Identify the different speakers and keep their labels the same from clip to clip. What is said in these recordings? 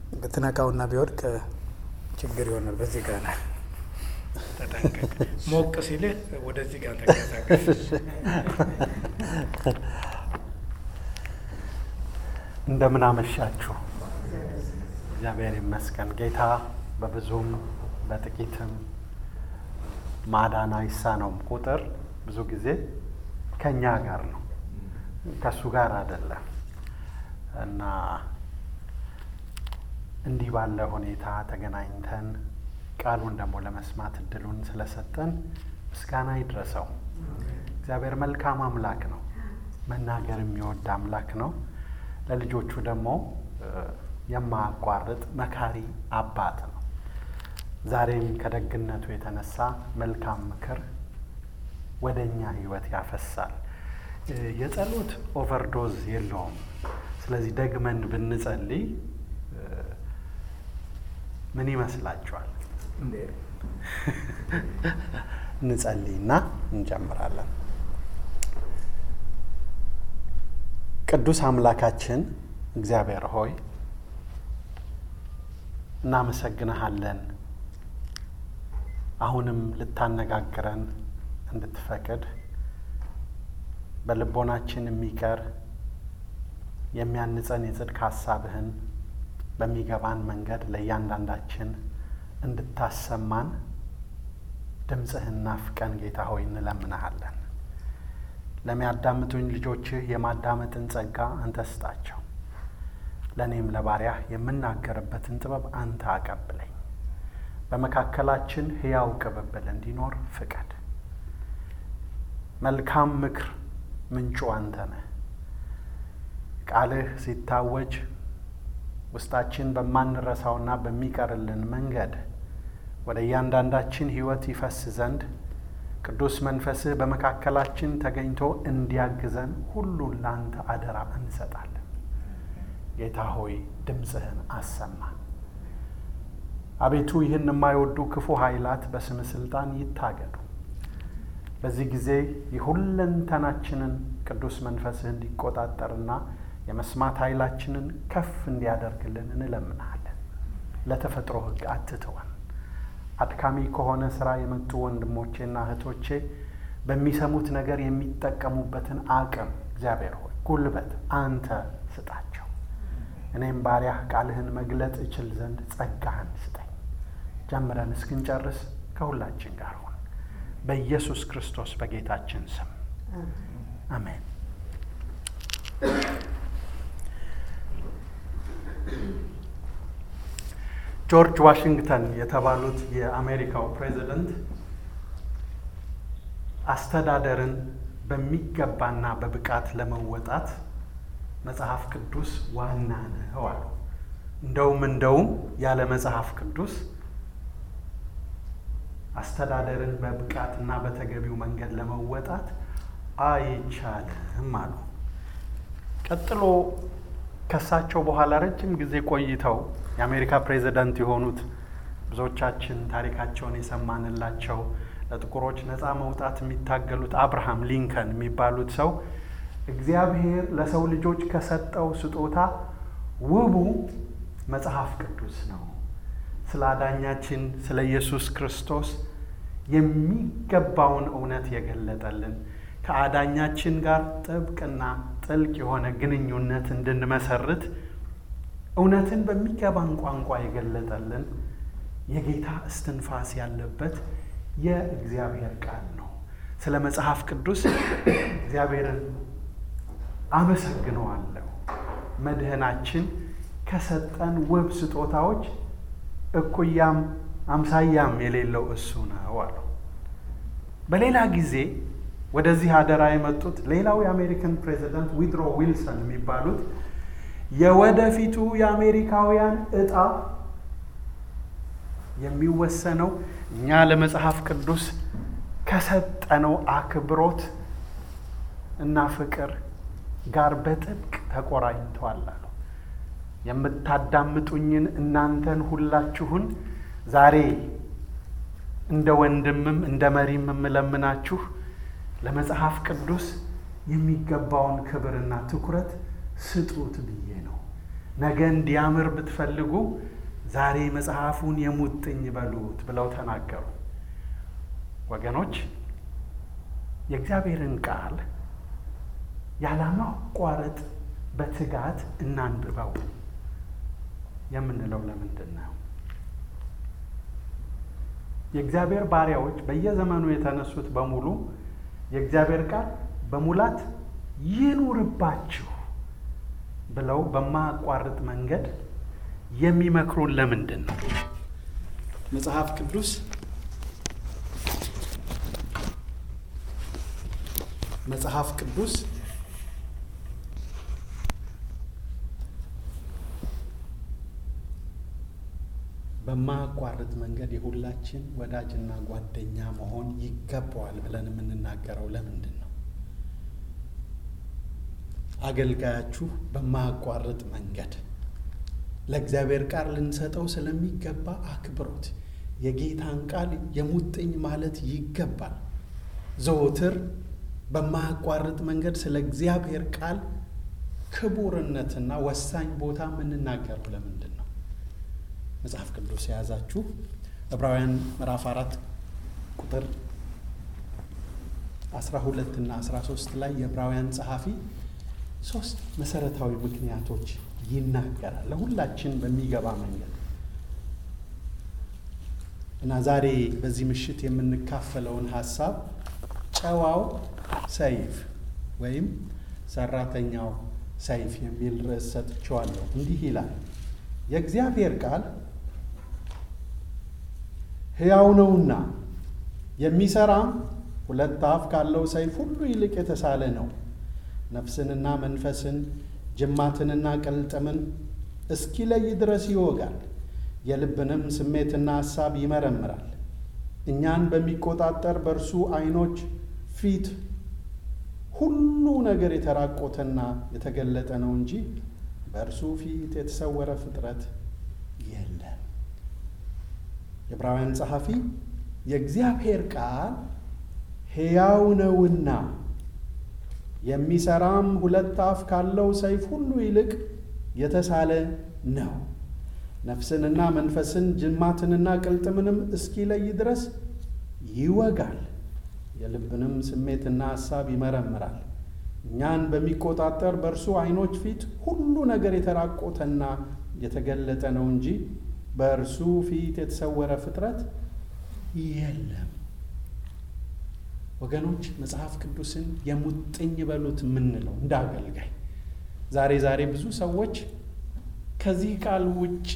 Speaker 1: ብትነካውና ቢወድቅ ችግር ይሆናል። በዚህ ጋር ነው ተጠንቀቅ። ሞቅ ሲልህ ወደዚህ ጋር ተንቀሳቀስ።
Speaker 2: እንደምን አመሻችሁ። እግዚአብሔር ይመስገን። ጌታ በብዙም በጥቂትም ማዳን አይሳነውም። ቁጥር ብዙ ጊዜ ከእኛ ጋር ነው፣ ከእሱ ጋር አይደለም እና እንዲህ ባለ ሁኔታ ተገናኝተን ቃሉን ደግሞ ለመስማት እድሉን ስለሰጠን ምስጋና ይድረሰው። እግዚአብሔር መልካም አምላክ ነው፣ መናገር የሚወድ አምላክ ነው። ለልጆቹ ደግሞ የማያቋርጥ መካሪ አባት ነው። ዛሬም ከደግነቱ የተነሳ መልካም ምክር ወደ እኛ ሕይወት ያፈሳል። የጸሎት ኦቨርዶዝ የለውም። ስለዚህ ደግመን ብንጸልይ ምን ይመስላችኋል? እንጸልይና እንጀምራለን። ቅዱስ አምላካችን እግዚአብሔር ሆይ እናመሰግንሃለን። አሁንም ልታነጋግረን እንድትፈቅድ በልቦናችን የሚቀር የሚያንጸን የጽድቅ ሀሳብህን በሚገባን መንገድ ለእያንዳንዳችን እንድታሰማን ድምፅህን ናፍቀን ጌታ ሆይ እንለምንሃለን። ለሚያዳምጡኝ ልጆችህ የማዳመጥን ጸጋ አንተ ስጣቸው። ለእኔም ለባሪያህ የምናገርበትን ጥበብ አንተ አቀብለኝ። በመካከላችን ሕያው ቅብብል እንዲኖር ፍቀድ። መልካም ምክር ምንጩ አንተ ነህ። ቃልህ ሲታወጅ ውስጣችን በማንረሳውና በሚቀርልን መንገድ ወደ እያንዳንዳችን ሕይወት ይፈስ ዘንድ ቅዱስ መንፈስህ በመካከላችን ተገኝቶ እንዲያግዘን ሁሉን ለአንተ አደራ እንሰጣለን። ጌታ ሆይ ድምፅህን አሰማ። አቤቱ ይህን የማይወዱ ክፉ ኃይላት በስም ስልጣን ይታገዱ። በዚህ ጊዜ የሁለንተናችንን ቅዱስ መንፈስህ እንዲቆጣጠርና የመስማት ኃይላችንን ከፍ እንዲያደርግልን እንለምናለን። ለተፈጥሮ ሕግ አትተወን። አድካሚ ከሆነ ስራ የመጡ ወንድሞቼና እህቶቼ በሚሰሙት ነገር የሚጠቀሙበትን አቅም እግዚአብሔር ሆይ ጉልበት አንተ ስጣቸው። እኔም ባሪያህ ቃልህን መግለጥ እችል ዘንድ ጸጋህን ስጠኝ። ጀምረን እስክንጨርስ ከሁላችን ጋር ሁን። በኢየሱስ ክርስቶስ በጌታችን ስም አሜን። ጆርጅ ዋሽንግተን የተባሉት የአሜሪካው ፕሬዚደንት አስተዳደርን በሚገባና በብቃት ለመወጣት መጽሐፍ ቅዱስ ዋና ነው አሉ። እንደውም እንደውም ያለ መጽሐፍ ቅዱስ አስተዳደርን በብቃትና በተገቢው መንገድ ለመወጣት አይቻልም አሉ። ቀጥሎ ከሳቸው በኋላ ረጅም ጊዜ ቆይተው የአሜሪካ ፕሬዚዳንት የሆኑት ብዙዎቻችን ታሪካቸውን የሰማንላቸው ለጥቁሮች ነፃ መውጣት የሚታገሉት አብርሃም ሊንከን የሚባሉት ሰው እግዚአብሔር ለሰው ልጆች ከሰጠው ስጦታ ውቡ መጽሐፍ ቅዱስ ነው፣ ስለ አዳኛችን ስለ ኢየሱስ ክርስቶስ የሚገባውን እውነት የገለጠልን ከአዳኛችን ጋር ጥብቅና ጥልቅ የሆነ ግንኙነት እንድንመሰርት እውነትን በሚገባን ቋንቋ የገለጠልን የጌታ እስትንፋስ ያለበት የእግዚአብሔር ቃል ነው። ስለ መጽሐፍ ቅዱስ እግዚአብሔርን አመሰግነዋለሁ። መድህናችን ከሰጠን ውብ ስጦታዎች እኩያም አምሳያም የሌለው እሱ ነው አሉ። በሌላ ጊዜ ወደዚህ አደራ የመጡት ሌላው የአሜሪካን ፕሬዚዳንት ዊድሮ ዊልሰን የሚባሉት የወደፊቱ የአሜሪካውያን እጣ የሚወሰነው እኛ ለመጽሐፍ ቅዱስ ከሰጠነው አክብሮት እና ፍቅር ጋር በጥብቅ ተቆራኝተዋል አሉ። የምታዳምጡኝን እናንተን ሁላችሁን ዛሬ እንደ ወንድምም እንደ መሪም የምለምናችሁ ለመጽሐፍ ቅዱስ የሚገባውን ክብርና ትኩረት ስጡት ብዬ ነው። ነገ እንዲያምር ብትፈልጉ ዛሬ መጽሐፉን የሙጥኝ በሉት ብለው ተናገሩ። ወገኖች የእግዚአብሔርን ቃል ያለማቋረጥ በትጋት እናንብበው የምንለው ለምንድን ነው? የእግዚአብሔር ባሪያዎች በየዘመኑ የተነሱት በሙሉ የእግዚአብሔር ቃል በሙላት ይኑርባችሁ ብለው በማያቋርጥ መንገድ የሚመክሩን ለምንድን ነው? መጽሐፍ ቅዱስ መጽሐፍ ቅዱስ በማያቋርጥ መንገድ የሁላችን ወዳጅና ጓደኛ መሆን ይገባዋል ብለን የምንናገረው ለምንድን ነው? አገልጋያችሁ በማያቋርጥ መንገድ ለእግዚአብሔር ቃል ልንሰጠው ስለሚገባ አክብሮት የጌታን ቃል የሙጥኝ ማለት ይገባል። ዘወትር በማያቋርጥ መንገድ ስለ እግዚአብሔር ቃል ክቡርነትና ወሳኝ ቦታ የምንናገረው ለምንድን ነው? መጽሐፍ ቅዱስ የያዛችሁ ዕብራውያን ምዕራፍ አራት ቁጥር አስራ ሁለት እና አስራ ሶስት ላይ የዕብራውያን ጸሐፊ ሶስት መሰረታዊ ምክንያቶች ይናገራል ለሁላችን በሚገባ መንገድ እና ዛሬ በዚህ ምሽት የምንካፈለውን ሀሳብ ጨዋው ሰይፍ ወይም ሰራተኛው ሰይፍ የሚል ርዕስ ሰጥቼዋለሁ። እንዲህ ይላል የእግዚአብሔር ቃል ሕያው ነውና የሚሰራም ሁለት አፍ ካለው ሰይፍ ሁሉ ይልቅ የተሳለ ነው፣ ነፍስንና መንፈስን ጅማትንና ቅልጥምን እስኪለይ ድረስ ይወጋል፣ የልብንም ስሜትና ሐሳብ ይመረምራል። እኛን በሚቆጣጠር በእርሱ ዓይኖች ፊት ሁሉ ነገር የተራቆተና የተገለጠ ነው እንጂ በእርሱ ፊት የተሰወረ ፍጥረት የለም። የዕብራውያን ጸሐፊ የእግዚአብሔር ቃል ሕያው ነውና የሚሰራም ሁለት አፍ ካለው ሰይፍ ሁሉ ይልቅ የተሳለ ነው፣ ነፍስንና መንፈስን ጅማትንና ቅልጥምንም እስኪለይ ድረስ ይወጋል፣ የልብንም ስሜትና ሐሳብ ይመረምራል። እኛን በሚቆጣጠር በእርሱ ዓይኖች ፊት ሁሉ ነገር የተራቆተና የተገለጠ ነው እንጂ በእርሱ ፊት የተሰወረ ፍጥረት የለም። ወገኖች መጽሐፍ ቅዱስን የሙጥኝ በሉት የምንለው እንደ አገልጋይ ዛሬ ዛሬ ብዙ ሰዎች ከዚህ ቃል ውጪ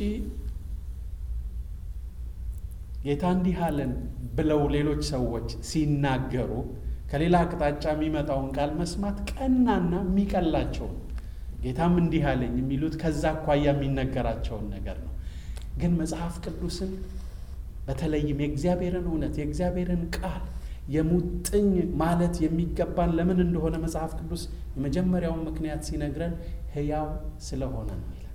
Speaker 2: ጌታ እንዲህ አለን ብለው ሌሎች ሰዎች ሲናገሩ ከሌላ አቅጣጫ የሚመጣውን ቃል መስማት ቀናና የሚቀላቸው ነው። ጌታም እንዲህ አለኝ የሚሉት ከዛ አኳያ የሚነገራቸውን ነገር ነው። ግን መጽሐፍ ቅዱስን በተለይም የእግዚአብሔርን እውነት የእግዚአብሔርን ቃል የሙጥኝ ማለት የሚገባን ለምን እንደሆነ መጽሐፍ ቅዱስ የመጀመሪያውን ምክንያት ሲነግረን ሕያው ስለሆነ ነው ይላል።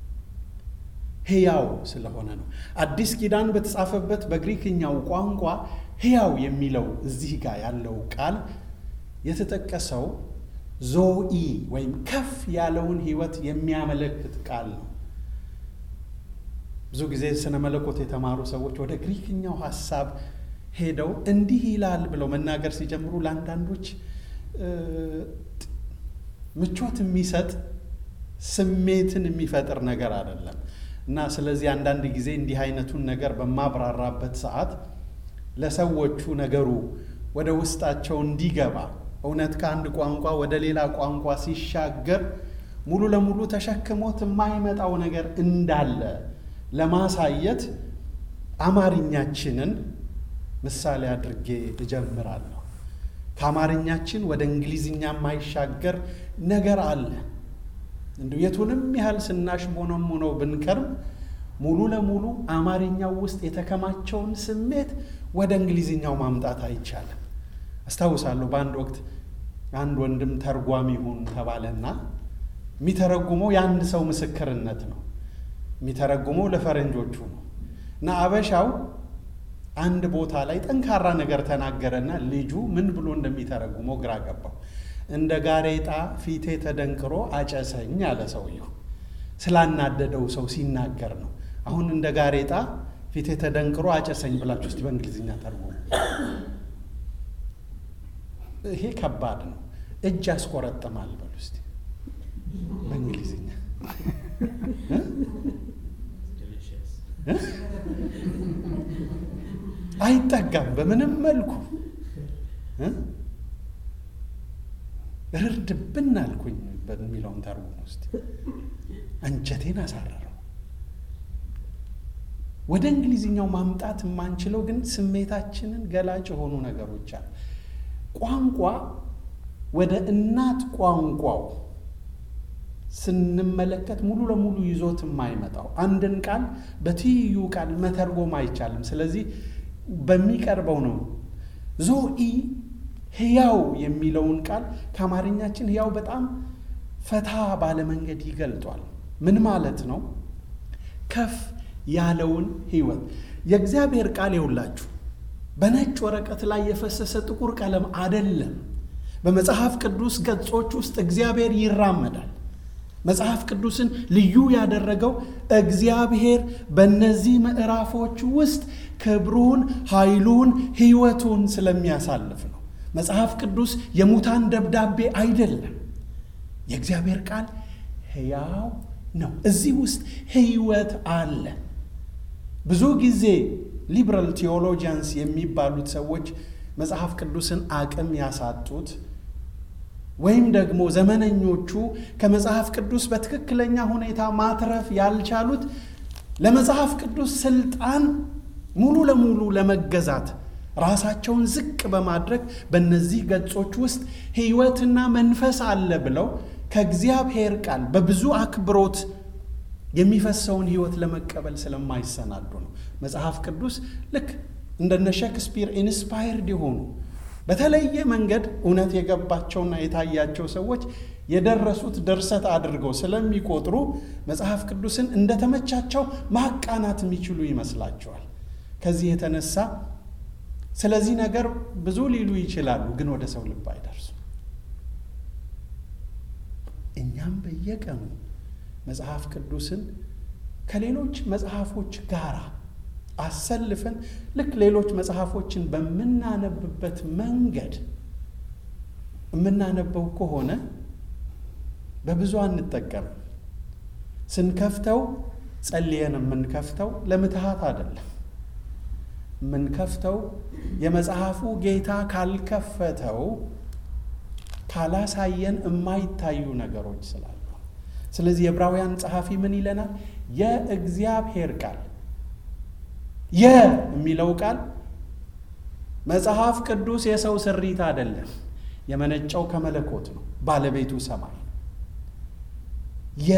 Speaker 2: ሕያው ስለሆነ ነው። አዲስ ኪዳን በተጻፈበት በግሪክኛው ቋንቋ ሕያው የሚለው እዚህ ጋር ያለው ቃል የተጠቀሰው ዞኢ ወይም ከፍ ያለውን ሕይወት የሚያመለክት ቃል ነው። ብዙ ጊዜ ስነ መለኮት የተማሩ ሰዎች ወደ ግሪክኛው ሀሳብ ሄደው እንዲህ ይላል ብለው መናገር ሲጀምሩ ለአንዳንዶች ምቾት የሚሰጥ ስሜትን የሚፈጥር ነገር አይደለም እና ስለዚህ አንዳንድ ጊዜ እንዲህ አይነቱን ነገር በማብራራበት ሰዓት ለሰዎቹ ነገሩ ወደ ውስጣቸው እንዲገባ እውነት ከአንድ ቋንቋ ወደ ሌላ ቋንቋ ሲሻገር ሙሉ ለሙሉ ተሸክሞት የማይመጣው ነገር እንዳለ ለማሳየት አማርኛችንን ምሳሌ አድርጌ እጀምራለሁ። ከአማርኛችን ወደ እንግሊዝኛ የማይሻገር ነገር አለ። እንዲሁ የቱንም ያህል ስናሽ ሞነው ብንከርም ሙሉ ለሙሉ አማርኛው ውስጥ የተከማቸውን ስሜት ወደ እንግሊዝኛው ማምጣት አይቻልም። አስታውሳለሁ በአንድ ወቅት አንድ ወንድም ተርጓሚ ሁን ተባለና የሚተረጉመው የአንድ ሰው ምስክርነት ነው። የሚተረጉመው ለፈረንጆቹ ነው እና አበሻው አንድ ቦታ ላይ ጠንካራ ነገር ተናገረና ልጁ ምን ብሎ እንደሚተረጉመው ግራ ገባው። እንደ ጋሬጣ ፊቴ ተደንቅሮ አጨሰኝ አለ ሰውየው። ስላናደደው ሰው ሲናገር ነው። አሁን እንደ ጋሬጣ ፊቴ ተደንቅሮ አጨሰኝ ብላችሁ ውስጥ በእንግሊዝኛ ተርጉሙ። ይሄ ከባድ ነው። እጅ ያስቆረጥማል በሉ እስቲ በእንግሊዝኛ አይጠጋም በምንም መልኩ ርድብን አልኩኝ በሚለውን ተርጉም ውስጥ አንጀቴን አሳረረው። ወደ እንግሊዝኛው ማምጣት የማንችለው ግን ስሜታችንን ገላጭ የሆኑ ነገሮች አሉ። ቋንቋ ወደ እናት ቋንቋው ስንመለከት ሙሉ ለሙሉ ይዞት የማይመጣው አንድን ቃል በትይዩ ቃል መተርጎም አይቻልም። ስለዚህ በሚቀርበው ነው። ዞኢ ሕያው የሚለውን ቃል ከአማርኛችን ሕያው በጣም ፈታ ባለ መንገድ ይገልጧል። ምን ማለት ነው? ከፍ ያለውን ሕይወት የእግዚአብሔር ቃል የውላችሁ በነጭ ወረቀት ላይ የፈሰሰ ጥቁር ቀለም አደለም። በመጽሐፍ ቅዱስ ገጾች ውስጥ እግዚአብሔር ይራመዳል። መጽሐፍ ቅዱስን ልዩ ያደረገው እግዚአብሔር በእነዚህ ምዕራፎች ውስጥ ክብሩን፣ ኃይሉን፣ ሕይወቱን ስለሚያሳልፍ ነው። መጽሐፍ ቅዱስ የሙታን ደብዳቤ አይደለም። የእግዚአብሔር ቃል ሕያው ነው። እዚህ ውስጥ ሕይወት አለ። ብዙ ጊዜ ሊበራል ቴዎሎጂያንስ የሚባሉት ሰዎች መጽሐፍ ቅዱስን አቅም ያሳጡት ወይም ደግሞ ዘመነኞቹ ከመጽሐፍ ቅዱስ በትክክለኛ ሁኔታ ማትረፍ ያልቻሉት ለመጽሐፍ ቅዱስ ስልጣን ሙሉ ለሙሉ ለመገዛት ራሳቸውን ዝቅ በማድረግ በእነዚህ ገጾች ውስጥ ሕይወትና መንፈስ አለ ብለው ከእግዚአብሔር ቃል በብዙ አክብሮት የሚፈሰውን ሕይወት ለመቀበል ስለማይሰናዱ ነው። መጽሐፍ ቅዱስ ልክ እንደነ ሼክስፒር ኢንስፓየርድ የሆኑ በተለየ መንገድ እውነት የገባቸውና የታያቸው ሰዎች የደረሱት ድርሰት አድርገው ስለሚቆጥሩ መጽሐፍ ቅዱስን እንደተመቻቸው ማቃናት የሚችሉ ይመስላቸዋል። ከዚህ የተነሳ ስለዚህ ነገር ብዙ ሊሉ ይችላሉ፣ ግን ወደ ሰው ልብ አይደርሱም። እኛም በየቀኑ መጽሐፍ ቅዱስን ከሌሎች መጽሐፎች ጋር አሰልፈን ልክ ሌሎች መጽሐፎችን በምናነብበት መንገድ የምናነበው ከሆነ በብዙ አንጠቀምም። ስንከፍተው ጸልየን የምንከፍተው ለምትሃት አይደለም። የምንከፍተው የመጽሐፉ ጌታ ካልከፈተው ካላሳየን የማይታዩ ነገሮች ስላሉ። ስለዚህ የዕብራውያን ጸሐፊ ምን ይለናል? የእግዚአብሔር ቃል የ የሚለው ቃል መጽሐፍ ቅዱስ የሰው ስሪት አይደለም። የመነጨው ከመለኮት ነው፣ ባለቤቱ ሰማይ የ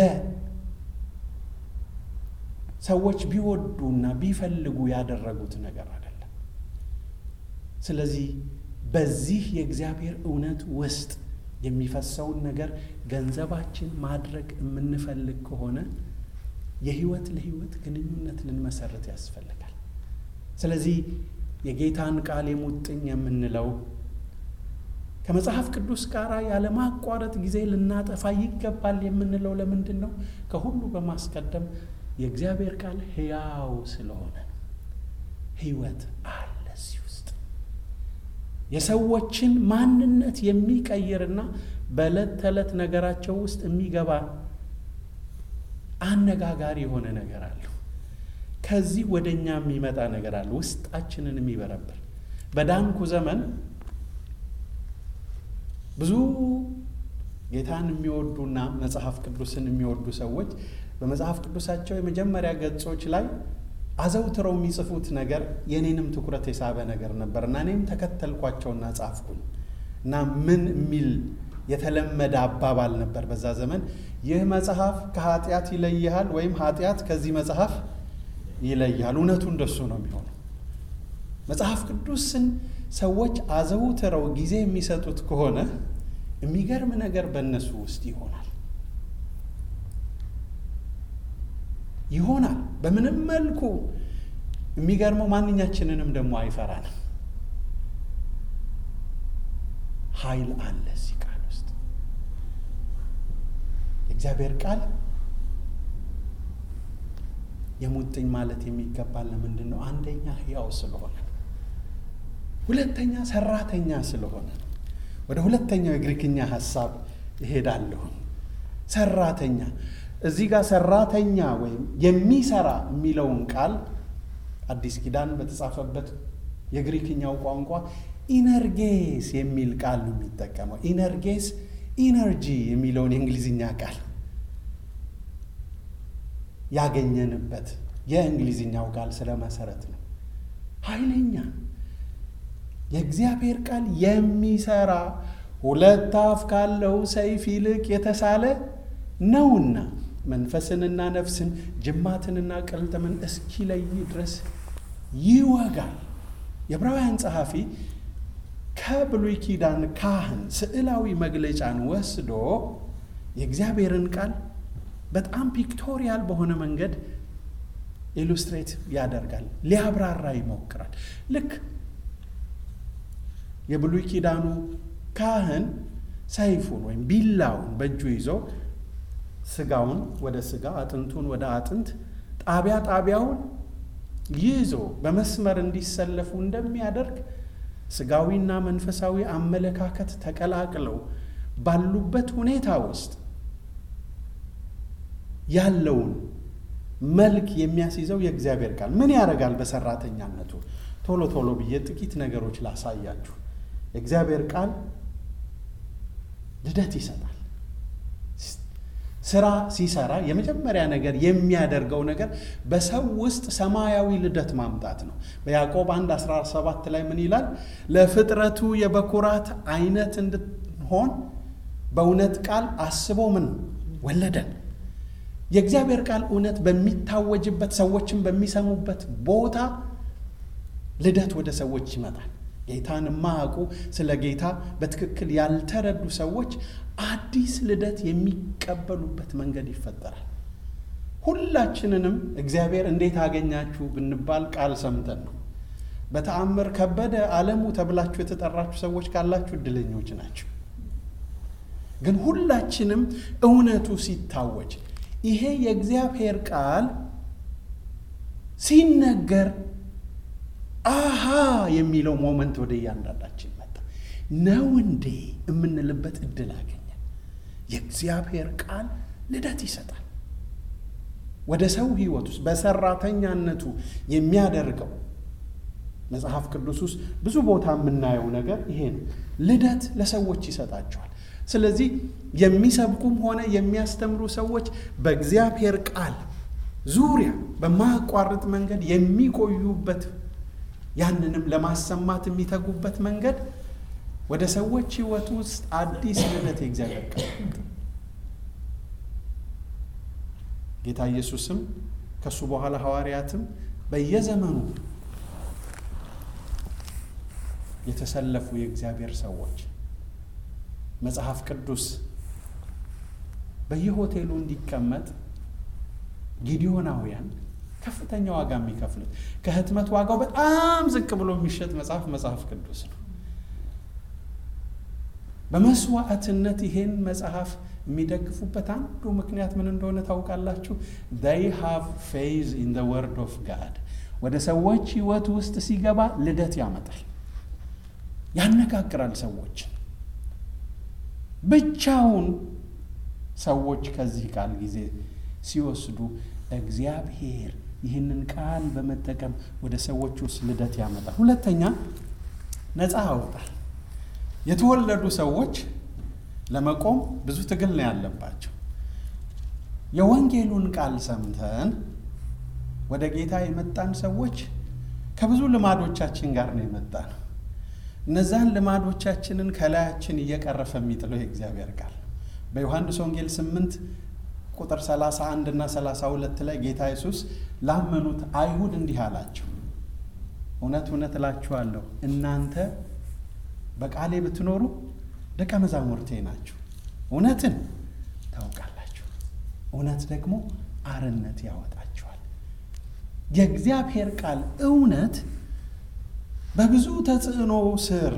Speaker 2: ሰዎች ቢወዱና ቢፈልጉ ያደረጉት ነገር አይደለም። ስለዚህ በዚህ የእግዚአብሔር እውነት ውስጥ የሚፈሰውን ነገር ገንዘባችን ማድረግ የምንፈልግ ከሆነ የህይወት ለህይወት ግንኙነት ልንመሰርት ያስፈልጋል። ስለዚህ የጌታን ቃል የሙጥኝ የምንለው ከመጽሐፍ ቅዱስ ጋር ያለማቋረጥ ጊዜ ልናጠፋ ይገባል የምንለው ለምንድን ነው? ከሁሉ በማስቀደም የእግዚአብሔር ቃል ሕያው ስለሆነ ህይወት አለ እዚህ ውስጥ የሰዎችን ማንነት የሚቀይርና በዕለት ተዕለት ነገራቸው ውስጥ የሚገባ አነጋጋሪ የሆነ ነገር አለው። ከዚህ ወደ እኛ የሚመጣ ነገር አለ፣ ውስጣችንን የሚበረብር። በዳንኩ ዘመን ብዙ ጌታን የሚወዱና መጽሐፍ ቅዱስን የሚወዱ ሰዎች በመጽሐፍ ቅዱሳቸው የመጀመሪያ ገጾች ላይ አዘውትረው የሚጽፉት ነገር የኔንም ትኩረት የሳበ ነገር ነበር እና እኔም ተከተልኳቸውና ጻፍኩኝ እና ምን የሚል የተለመደ አባባል ነበር በዛ ዘመን ይህ መጽሐፍ ከኃጢአት ይለይሃል ወይም ኃጢአት ከዚህ መጽሐፍ ይለይሃል። እውነቱ እንደሱ ነው የሚሆነው። መጽሐፍ ቅዱስን ሰዎች አዘውትረው ጊዜ የሚሰጡት ከሆነ የሚገርም ነገር በእነሱ ውስጥ ይሆናል ይሆናል በምንም መልኩ የሚገርመው ማንኛችንንም ደግሞ አይፈራንም። ኃይል አለ እዚህ ቃል ውስጥ። የእግዚአብሔር ቃል የሙጥኝ ማለት የሚገባል ለምንድን ነው? አንደኛ ሕያው ስለሆነ፣ ሁለተኛ ሰራተኛ ስለሆነ። ወደ ሁለተኛው የግሪክኛ ሀሳብ እሄዳለሁ። ሰራተኛ እዚህ ጋር ሰራተኛ ወይም የሚሰራ የሚለውን ቃል አዲስ ኪዳን በተጻፈበት የግሪክኛው ቋንቋ ኢነርጌስ የሚል ቃል ነው የሚጠቀመው። ኢነርጌስ ኢነርጂ የሚለውን የእንግሊዝኛ ቃል ያገኘንበት የእንግሊዝኛው ቃል ስለ መሰረት ነው። ኃይለኛ የእግዚአብሔር ቃል የሚሰራ ሁለት አፍ ካለው ሰይፍ ይልቅ የተሳለ ነውና መንፈስንና ነፍስን ጅማትንና ቅልጥምን እስኪለይ ድረስ ይወጋል። የዕብራውያን ጸሐፊ ከብሉይ ኪዳን ካህን ስዕላዊ መግለጫን ወስዶ የእግዚአብሔርን ቃል በጣም ፒክቶሪያል በሆነ መንገድ ኢሉስትሬት ያደርጋል፣ ሊያብራራ ይሞክራል። ልክ የብሉይ ኪዳኑ ካህን ሰይፉን ወይም ቢላውን በእጁ ይዞ ስጋውን ወደ ስጋ አጥንቱን ወደ አጥንት ጣቢያ ጣቢያውን ይዞ በመስመር እንዲሰለፉ እንደሚያደርግ ስጋዊና መንፈሳዊ አመለካከት ተቀላቅለው ባሉበት ሁኔታ ውስጥ ያለውን መልክ የሚያስይዘው የእግዚአብሔር ቃል ምን ያደርጋል? በሰራተኛነቱ ቶሎ ቶሎ ብዬ ጥቂት ነገሮች ላሳያችሁ። የእግዚአብሔር ቃል ልደት ይሰጣል። ስራ ሲሰራ የመጀመሪያ ነገር የሚያደርገው ነገር በሰው ውስጥ ሰማያዊ ልደት ማምጣት ነው። በያዕቆብ 1 17 ላይ ምን ይላል? ለፍጥረቱ የበኩራት አይነት እንድንሆን በእውነት ቃል አስቦ ምን ወለደን። የእግዚአብሔር ቃል እውነት በሚታወጅበት ሰዎችን በሚሰሙበት ቦታ ልደት ወደ ሰዎች ይመጣል። ጌታን የማያውቁ ስለ ጌታ በትክክል ያልተረዱ ሰዎች አዲስ ልደት የሚቀበሉበት መንገድ ይፈጠራል። ሁላችንንም እግዚአብሔር እንዴት አገኛችሁ ብንባል ቃል ሰምተን ነው። በተአምር ከበደ ዓለሙ ተብላችሁ የተጠራችሁ ሰዎች ካላችሁ እድለኞች ናቸው። ግን ሁላችንም እውነቱ ሲታወጅ ይሄ የእግዚአብሔር ቃል ሲነገር አሃ የሚለው ሞመንት ወደ እያንዳንዳችን መጣ። ነው እንዴ የምንልበት እድል አገኘ። የእግዚአብሔር ቃል ልደት ይሰጣል። ወደ ሰው ሕይወት ውስጥ በሰራተኛነቱ የሚያደርገው መጽሐፍ ቅዱስ ውስጥ ብዙ ቦታ የምናየው ነገር ይሄ ነው። ልደት ለሰዎች ይሰጣቸዋል። ስለዚህ የሚሰብኩም ሆነ የሚያስተምሩ ሰዎች በእግዚአብሔር ቃል ዙሪያ በማያቋርጥ መንገድ የሚቆዩበት ያንንም ለማሰማት የሚተጉበት መንገድ ወደ ሰዎች ሕይወት ውስጥ አዲስ ልደት የእግዚአብሔር ቃል ጌታ ኢየሱስም ከእሱ በኋላ ሐዋርያትም በየዘመኑ የተሰለፉ የእግዚአብሔር ሰዎች መጽሐፍ ቅዱስ በየሆቴሉ እንዲቀመጥ ጊዲዮናውያን ከፍተኛ ዋጋ የሚከፍሉት ከህትመት ዋጋው በጣም ዝቅ ብሎ የሚሸጥ መጽሐፍ መጽሐፍ ቅዱስ ነው። በመስዋዕትነት ይሄን መጽሐፍ የሚደግፉበት አንዱ ምክንያት ምን እንደሆነ ታውቃላችሁ? they have faith in the word of God ወደ ሰዎች ህይወት ውስጥ ሲገባ ልደት ያመጣል፣ ያነጋግራል ሰዎችን ብቻውን ሰዎች ከዚህ ቃል ጊዜ ሲወስዱ እግዚአብሔር ይህንን ቃል በመጠቀም ወደ ሰዎች ውስጥ ልደት ያመጣል። ሁለተኛ ነፃ ያወጣል። የተወለዱ ሰዎች ለመቆም ብዙ ትግል ነው ያለባቸው። የወንጌሉን ቃል ሰምተን ወደ ጌታ የመጣን ሰዎች ከብዙ ልማዶቻችን ጋር ነው የመጣ ነው። እነዛን ልማዶቻችንን ከላያችን እየቀረፈ የሚጥለው የእግዚአብሔር ቃል በዮሐንስ ወንጌል 8 ቁጥር 31 እና 32 ላይ ጌታ ኢየሱስ ላመኑት አይሁድ እንዲህ አላቸው፣ እውነት እውነት እላችኋለሁ እናንተ በቃሌ ብትኖሩ ደቀ መዛሙርቴ ናችሁ፣ እውነትን ታውቃላችሁ፣ እውነት ደግሞ አርነት ያወጣችኋል። የእግዚአብሔር ቃል እውነት በብዙ ተጽዕኖ ስር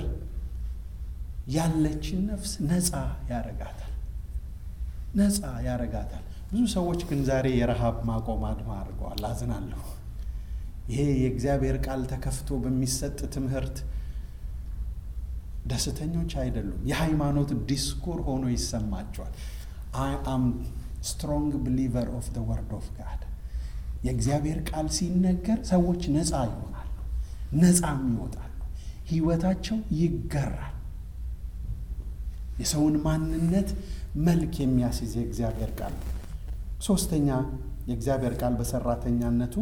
Speaker 2: ያለችን ነፍስ ነፃ ያረጋታል ነፃ ያረጋታል። ብዙ ሰዎች ግን ዛሬ የረሃብ ማቆም አድማ አድርገዋል። አዝናለሁ። ይሄ የእግዚአብሔር ቃል ተከፍቶ በሚሰጥ ትምህርት ደስተኞች አይደሉም። የሃይማኖት ዲስኩር ሆኖ ይሰማቸዋል። አይ አም ስትሮንግ ብሊቨር ኦፍ ደ ወርድ ኦፍ ጋድ የእግዚአብሔር ቃል ሲነገር ሰዎች ነፃ ይሆናሉ፣ ነፃም ይወጣሉ። ህይወታቸው ይገራል። የሰውን ማንነት መልክ የሚያስይዝ የእግዚአብሔር ቃል። ሶስተኛ የእግዚአብሔር ቃል በሰራተኛነቱ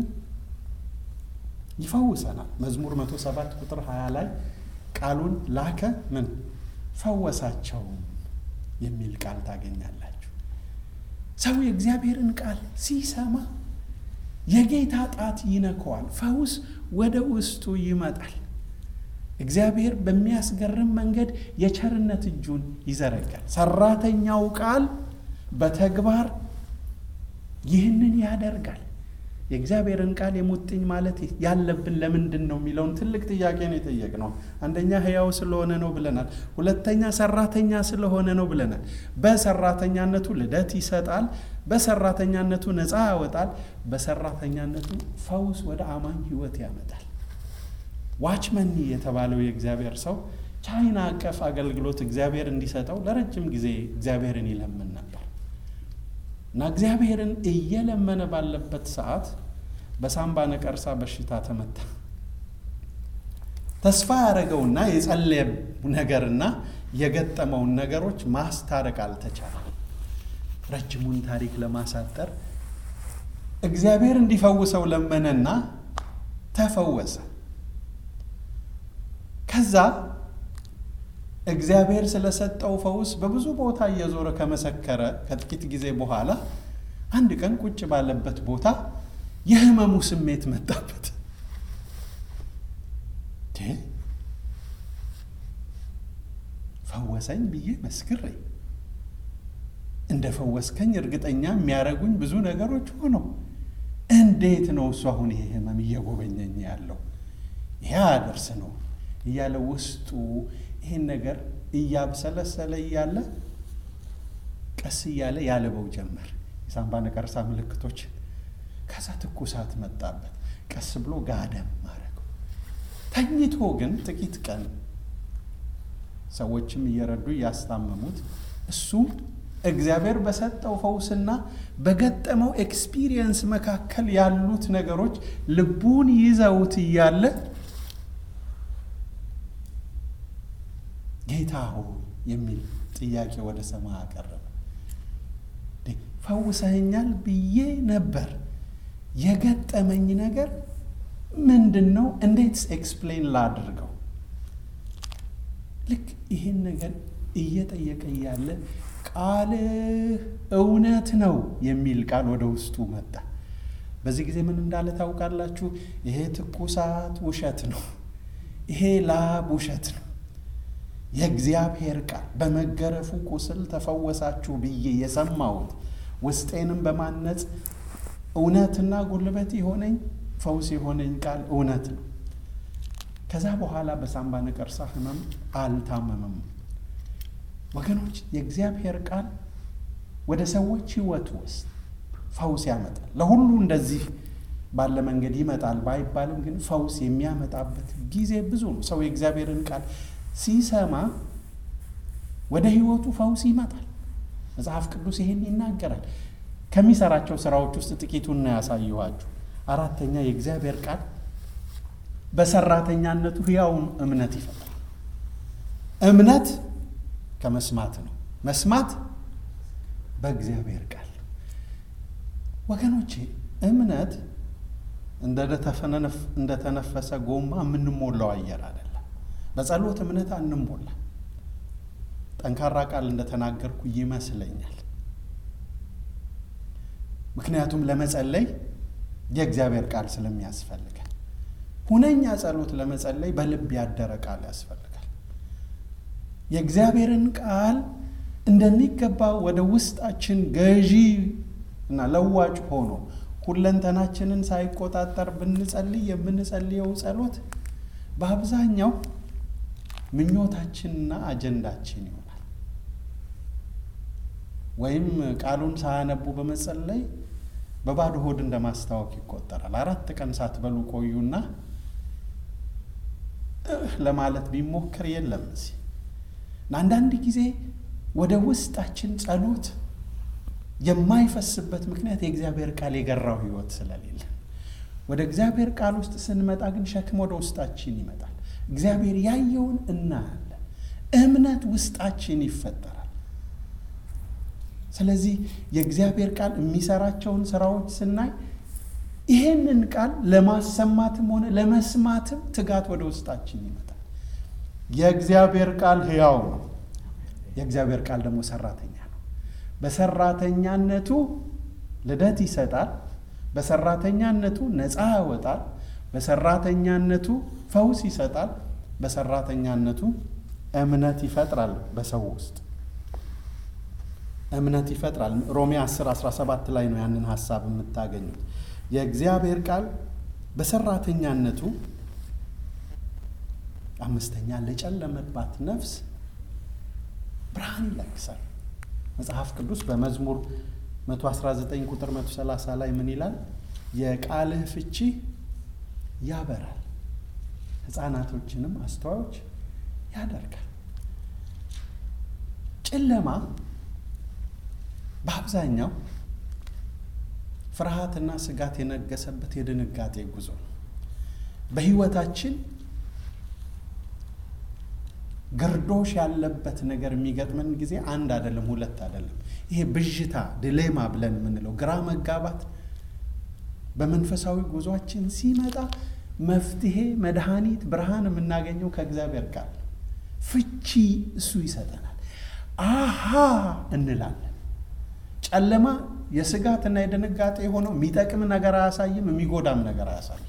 Speaker 2: ይፈውሰናል። መዝሙር 107 ቁጥር 20 ላይ ቃሉን ላከ ምን ፈወሳቸው የሚል ቃል ታገኛላችሁ። ሰው የእግዚአብሔርን ቃል ሲሰማ የጌታ ጣት ይነከዋል፣ ፈውስ ወደ ውስጡ ይመጣል። እግዚአብሔር በሚያስገርም መንገድ የቸርነት እጁን ይዘረጋል። ሰራተኛው ቃል በተግባር ይህንን ያደርጋል። የእግዚአብሔርን ቃል የሙጥኝ ማለት ያለብን ለምንድን ነው የሚለውን ትልቅ ጥያቄ ነው የጠየቅነው። አንደኛ ሕያው ስለሆነ ነው ብለናል። ሁለተኛ ሰራተኛ ስለሆነ ነው ብለናል። በሰራተኛነቱ ልደት ይሰጣል። በሰራተኛነቱ ነፃ ያወጣል። በሰራተኛነቱ ፈውስ ወደ አማኝ ሕይወት ያመጣል። ዋችመኒ የተባለው የእግዚአብሔር ሰው ቻይና አቀፍ አገልግሎት እግዚአብሔር እንዲሰጠው ለረጅም ጊዜ እግዚአብሔርን ይለምን ነበር እና እግዚአብሔርን እየለመነ ባለበት ሰዓት በሳምባ ነቀርሳ በሽታ ተመታ። ተስፋ ያደረገውና የጸለየ ነገርና የገጠመውን ነገሮች ማስታረቅ አልተቻለም። ረጅሙን ታሪክ ለማሳጠር እግዚአብሔር እንዲፈውሰው ለመነና ተፈወሰ። ከዛ እግዚአብሔር ስለሰጠው ፈውስ በብዙ ቦታ እየዞረ ከመሰከረ ከጥቂት ጊዜ በኋላ አንድ ቀን ቁጭ ባለበት ቦታ የህመሙ ስሜት መጣበት። ፈወሰኝ ብዬ መስክሬ እንደ ፈወስከኝ እርግጠኛ የሚያደርጉኝ ብዙ ነገሮች ሆነው እንዴት ነው እሱ አሁን ይሄ ህመም እየጎበኘኝ ያለው ይሄ አደርስ ነው እያለ ውስጡ ይህን ነገር እያብሰለሰለ እያለ ቀስ እያለ ያልበው ጀመር። የሳምባ ነቀርሳ ምልክቶች። ከዛ ትኩሳት መጣበት። ቀስ ብሎ ጋደም ማድረገው። ተኝቶ ግን ጥቂት ቀን ሰዎችም እየረዱ እያስታመሙት እሱ እግዚአብሔር በሰጠው ፈውስና በገጠመው ኤክስፒሪየንስ መካከል ያሉት ነገሮች ልቡን ይዘውት እያለ ጌታ ሆይ የሚል ጥያቄ ወደ ሰማይ አቀረበ። ፈውሰኸኛል ብዬ ነበር። የገጠመኝ ነገር ምንድን ነው? እንዴትስ ኤክስፕሌን ላድርገው? ልክ ይህን ነገር እየጠየቀ እያለ ቃልህ እውነት ነው የሚል ቃል ወደ ውስጡ መጣ። በዚህ ጊዜ ምን እንዳለ ታውቃላችሁ? ይሄ ትኩሳት ውሸት ነው። ይሄ ላብ ውሸት ነው። የእግዚአብሔር ቃል በመገረፉ ቁስል ተፈወሳችሁ ብዬ የሰማሁት ውስጤንም በማነጽ እውነትና ጉልበት የሆነኝ ፈውስ የሆነኝ ቃል እውነት ነው። ከዛ በኋላ በሳምባ ነቀርሳ ህመም አልታመመም። ወገኖች የእግዚአብሔር ቃል ወደ ሰዎች ህይወት ውስጥ ፈውስ ያመጣል። ለሁሉ እንደዚህ ባለ መንገድ ይመጣል ባይባልም ግን ፈውስ የሚያመጣበት ጊዜ ብዙ ነው። ሰው የእግዚአብሔርን ቃል ሲሰማ ወደ ህይወቱ ፈውስ ይመጣል። መጽሐፍ ቅዱስ ይሄን ይናገራል። ከሚሰራቸው ስራዎች ውስጥ ጥቂቱን ነው ያሳየኋችሁ። አራተኛ የእግዚአብሔር ቃል በሰራተኛነቱ ህያውን እምነት ይፈጥራል። እምነት ከመስማት ነው፣ መስማት በእግዚአብሔር ቃል። ወገኖቼ እምነት እንደተነፈሰ ጎማ የምንሞላው አየር አይደለም። በጸሎት እምነት አንሞላ። ጠንካራ ቃል እንደተናገርኩ ይመስለኛል። ምክንያቱም ለመጸለይ የእግዚአብሔር ቃል ስለሚያስፈልጋል። ሁነኛ ጸሎት ለመጸለይ በልብ ያደረ ቃል ያስፈልጋል። የእግዚአብሔርን ቃል እንደሚገባ ወደ ውስጣችን ገዢ እና ለዋጭ ሆኖ ሁለንተናችንን ሳይቆጣጠር ብንጸልይ የምንጸልየው ጸሎት በአብዛኛው ምኞታችንና አጀንዳችን ይሆናል። ወይም ቃሉን ሳያነቡ በመጸለይ በባዶ ሆድ እንደማስታወክ ይቆጠራል። አራት ቀን ሳትበሉ ቆዩና ለማለት ቢሞክር የለም እዚህ አንዳንድ ጊዜ ወደ ውስጣችን ጸሎት የማይፈስበት ምክንያት የእግዚአብሔር ቃል የገራው ሕይወት ስለሌለ፣ ወደ እግዚአብሔር ቃል ውስጥ ስንመጣ ግን ሸክም ወደ ውስጣችን ይመጣል። እግዚአብሔር ያየውን እናያለን። እምነት ውስጣችን ይፈጠራል። ስለዚህ የእግዚአብሔር ቃል የሚሰራቸውን ስራዎች ስናይ ይሄንን ቃል ለማሰማትም ሆነ ለመስማትም ትጋት ወደ ውስጣችን ይመጣል። የእግዚአብሔር ቃል ሕያው ነው። የእግዚአብሔር ቃል ደግሞ ሰራተኛ ነው። በሰራተኛነቱ ልደት ይሰጣል። በሰራተኛነቱ ነፃ ያወጣል። በሰራተኛነቱ ፈውስ ይሰጣል። በሰራተኛነቱ እምነት ይፈጥራል። በሰው ውስጥ እምነት ይፈጥራል። ሮሜ 10 17 ላይ ነው ያንን ሀሳብ የምታገኙት። የእግዚአብሔር ቃል በሰራተኛነቱ አምስተኛ ለጨለመባት ነፍስ ብርሃን ይለግሳል። መጽሐፍ ቅዱስ በመዝሙር 119 ቁጥር 130 ላይ ምን ይላል? የቃልህ ፍቺ ያበራል፣ ሕፃናቶችንም አስተዋዮች ያደርጋል። ጨለማ በአብዛኛው ፍርሃትና ስጋት የነገሰበት የድንጋጤ ጉዞ ነው። በሕይወታችን ግርዶሽ ያለበት ነገር የሚገጥመን ጊዜ አንድ አይደለም፣ ሁለት አይደለም። ይሄ ብዥታ ድሌማ ብለን የምንለው ግራ መጋባት በመንፈሳዊ ጉዟችን ሲመጣ መፍትሄ፣ መድኃኒት፣ ብርሃን የምናገኘው ከእግዚአብሔር ቃል ፍቺ እሱ ይሰጠናል። አሃ እንላለን። ጨለማ የስጋትና የድንጋጤ የሆነው የሚጠቅም ነገር አያሳይም፣ የሚጎዳም ነገር አያሳይም።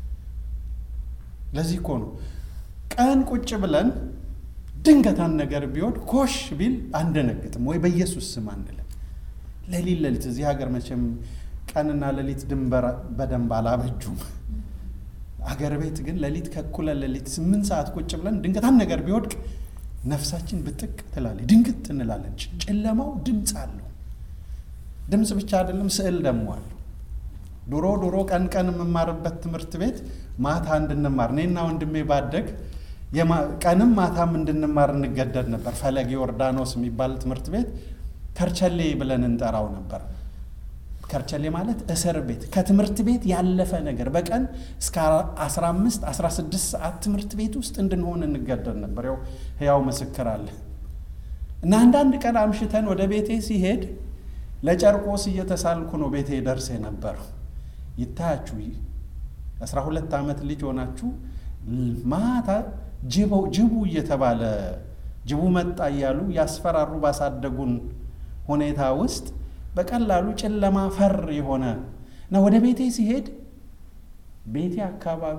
Speaker 2: ለዚህ እኮ ነው ቀን ቁጭ ብለን ድንገታን ነገር ቢሆን ኮሽ ቢል አንደነግጥም፣ ወይ በኢየሱስ ስም አንልም። ሌሊት ሌሊት እዚህ ሀገር መቼም ቀንና ሌሊት ድንበር በደንብ አላበጁም። አገር ቤት ግን ሌሊት ከእኩለ ሌሊት ስምንት ሰዓት ቁጭ ብለን ድንገታን ነገር ቢወድቅ ነፍሳችን ብጥቅ ትላለች፣ ድንግጥ እንላለን። ጨለማው ድምፅ አለው። ድምፅ ብቻ አይደለም፣ ስዕል ደግሞ አለው። ድሮ ድሮ ቀን ቀን የምማርበት ትምህርት ቤት ማታ እንድንማር እኔና ወንድሜ ባደግ ቀንም ማታም እንድንማር እንገደድ ነበር። ፈለገ ዮርዳኖስ የሚባል ትምህርት ቤት ከርቸሌ ብለን እንጠራው ነበር። ከርቸሌ ማለት እስር ቤት፣ ከትምህርት ቤት ያለፈ ነገር በቀን እስከ 15 16 ሰዓት ትምህርት ቤት ውስጥ እንድንሆን እንገደድ ነበር። ያው ሕያው ምስክር አለ እና አንዳንድ ቀን አምሽተን ወደ ቤቴ ሲሄድ ለጨርቆስ እየተሳልኩ ነው ቤቴ ደርስ የነበረው። ይታያችሁ 12 ዓመት ልጅ ሆናችሁ ማታ ጅቡ እየተባለ ጅቡ መጣ እያሉ ያስፈራሩ ባሳደጉን ሁኔታ ውስጥ በቀላሉ ጨለማ ፈር የሆነ እና ወደ ቤቴ ሲሄድ ቤቴ አካባቢ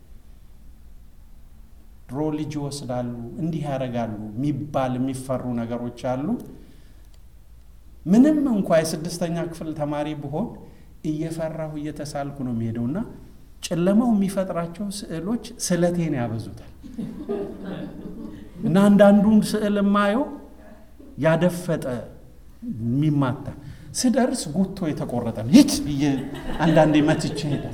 Speaker 2: ድሮ ልጅ ይወስዳሉ፣ እንዲህ ያደርጋሉ የሚባል የሚፈሩ ነገሮች አሉ። ምንም እንኳ የስድስተኛ ክፍል ተማሪ ብሆን እየፈራሁ እየተሳልኩ ነው የሚሄደው እና ጨለማው የሚፈጥራቸው ስዕሎች ስለቴን ያበዙታል እና አንዳንዱን ስዕል የማየው ያደፈጠ የሚማታ ስደርስ ጉቶ የተቆረጠ ነው ይች ብዬ አንዳንዴ መትቼ ሄዳል።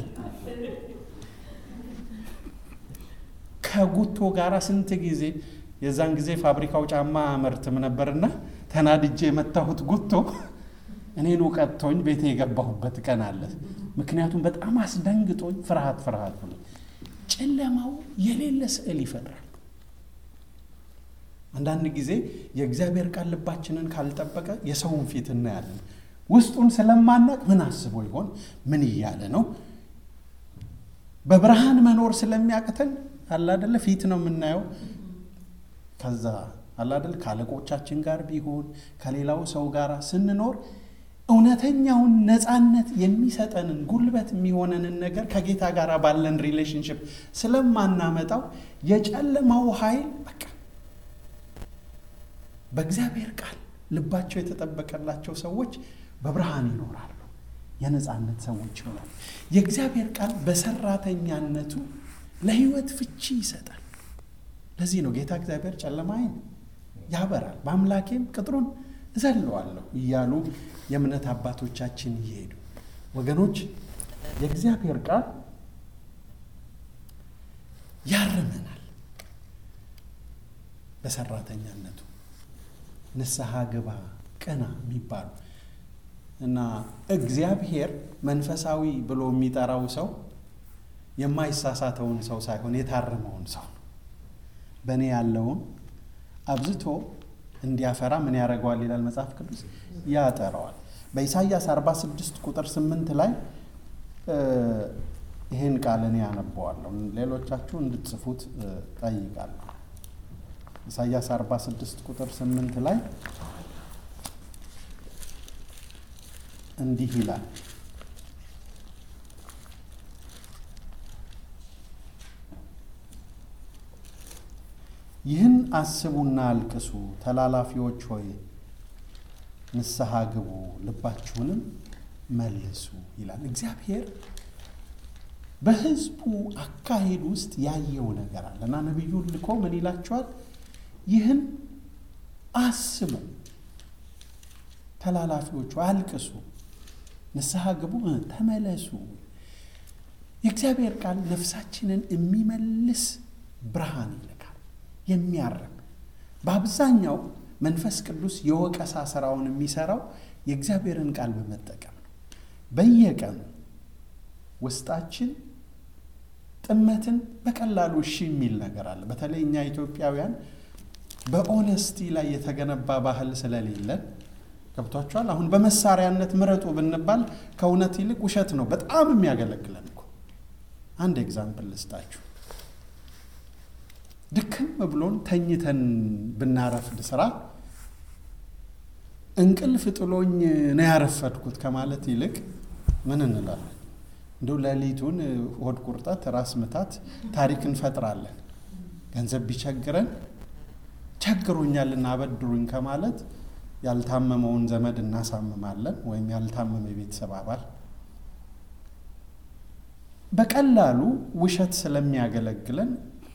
Speaker 2: ከጉቶ ጋር ስንት ጊዜ የዛን ጊዜ ፋብሪካው ጫማ አመርትም ነበርና ተናድጄ የመታሁት ጉቶ እኔኑ ቀጥቶኝ ቤቴ የገባሁበት ቀን አለ። ምክንያቱም በጣም አስደንግጦኝ ፍርሃት ፍርሃት ብሎ ጨለማው የሌለ ስዕል ይፈጥራል። አንዳንድ ጊዜ የእግዚአብሔር ቃል ልባችንን ካልጠበቀ የሰውን ፊት እናያለን። ውስጡን ስለማናቅ ምን አስቦ ይሆን? ምን እያለ ነው? በብርሃን መኖር ስለሚያቅተን አላደለ ፊት ነው የምናየው። ከዛ አላደለ ከአለቆቻችን ጋር ቢሆን ከሌላው ሰው ጋር ስንኖር እውነተኛውን ነፃነት የሚሰጠንን ጉልበት የሚሆነንን ነገር ከጌታ ጋር ባለን ሪሌሽንሽፕ ስለማናመጣው የጨለማው ኃይል በቃ በእግዚአብሔር ቃል ልባቸው የተጠበቀላቸው ሰዎች በብርሃን ይኖራሉ፣ የነፃነት ሰዎች ይሆናሉ። የእግዚአብሔር ቃል በሰራተኛነቱ ለሕይወት ፍቺ ይሰጣል። ለዚህ ነው ጌታ እግዚአብሔር ጨለማዬን ያበራል፣ በአምላኬም ቅጥሩን እዘለዋለሁ እያሉ የእምነት አባቶቻችን እየሄዱ ወገኖች የእግዚአብሔር ቃል ያርመናል። በሰራተኛነቱ ንስሐ ግባ ቅና የሚባሉ እና እግዚአብሔር መንፈሳዊ ብሎ የሚጠራው ሰው የማይሳሳተውን ሰው ሳይሆን የታረመውን ሰው ነው። በእኔ ያለውን አብዝቶ እንዲያፈራ ምን ያደርገዋል ይላል መጽሐፍ ቅዱስ? ያጠረዋል። በኢሳይያስ 46 ቁጥር 8 ላይ ይህን ቃል እኔ ያነበዋለሁ፣ ሌሎቻችሁ እንድትጽፉት ጠይቃለሁ። ኢሳይያስ 46 ቁጥር 8 ላይ እንዲህ ይላል ይህን አስቡና አልቅሱ፣ ተላላፊዎች ሆይ ንስሐ ግቡ፣ ልባችሁንም መልሱ ይላል። እግዚአብሔር በሕዝቡ አካሄድ ውስጥ ያየው ነገር አለ እና ነቢዩን ልኮ ምን ይላቸዋል? ይህን አስቡ፣ ተላላፊዎቹ አልቅሱ፣ ንስሐ ግቡ፣ ተመለሱ። የእግዚአብሔር ቃል ነፍሳችንን የሚመልስ ብርሃን ይልካል፣ የሚያርም በአብዛኛው መንፈስ ቅዱስ የወቀሳ ስራውን የሚሰራው የእግዚአብሔርን ቃል በመጠቀም ነው። በየቀኑ ውስጣችን ጥመትን በቀላሉ እሺ የሚል ነገር አለ። በተለይ እኛ ኢትዮጵያውያን በኦነስቲ ላይ የተገነባ ባህል ስለሌለን ገብቷችኋል። አሁን በመሳሪያነት ምረጡ ብንባል ከእውነት ይልቅ ውሸት ነው በጣም የሚያገለግለን እኮ። አንድ ኤግዛምፕል ልስጣችሁ። ድክም ብሎን ተኝተን ብናረፍድ ስራ እንቅልፍ ጥሎኝ ነው ያረፈድኩት ከማለት ይልቅ ምን እንላለን? እንደው ሌሊቱን ሆድ ቁርጠት፣ ራስ ምታት ታሪክ እንፈጥራለን። ገንዘብ ቢቸግረን ቸግሮኛልና አበድሩኝ ከማለት ያልታመመውን ዘመድ እናሳምማለን፣ ወይም ያልታመመ የቤተሰብ አባል። በቀላሉ ውሸት ስለሚያገለግለን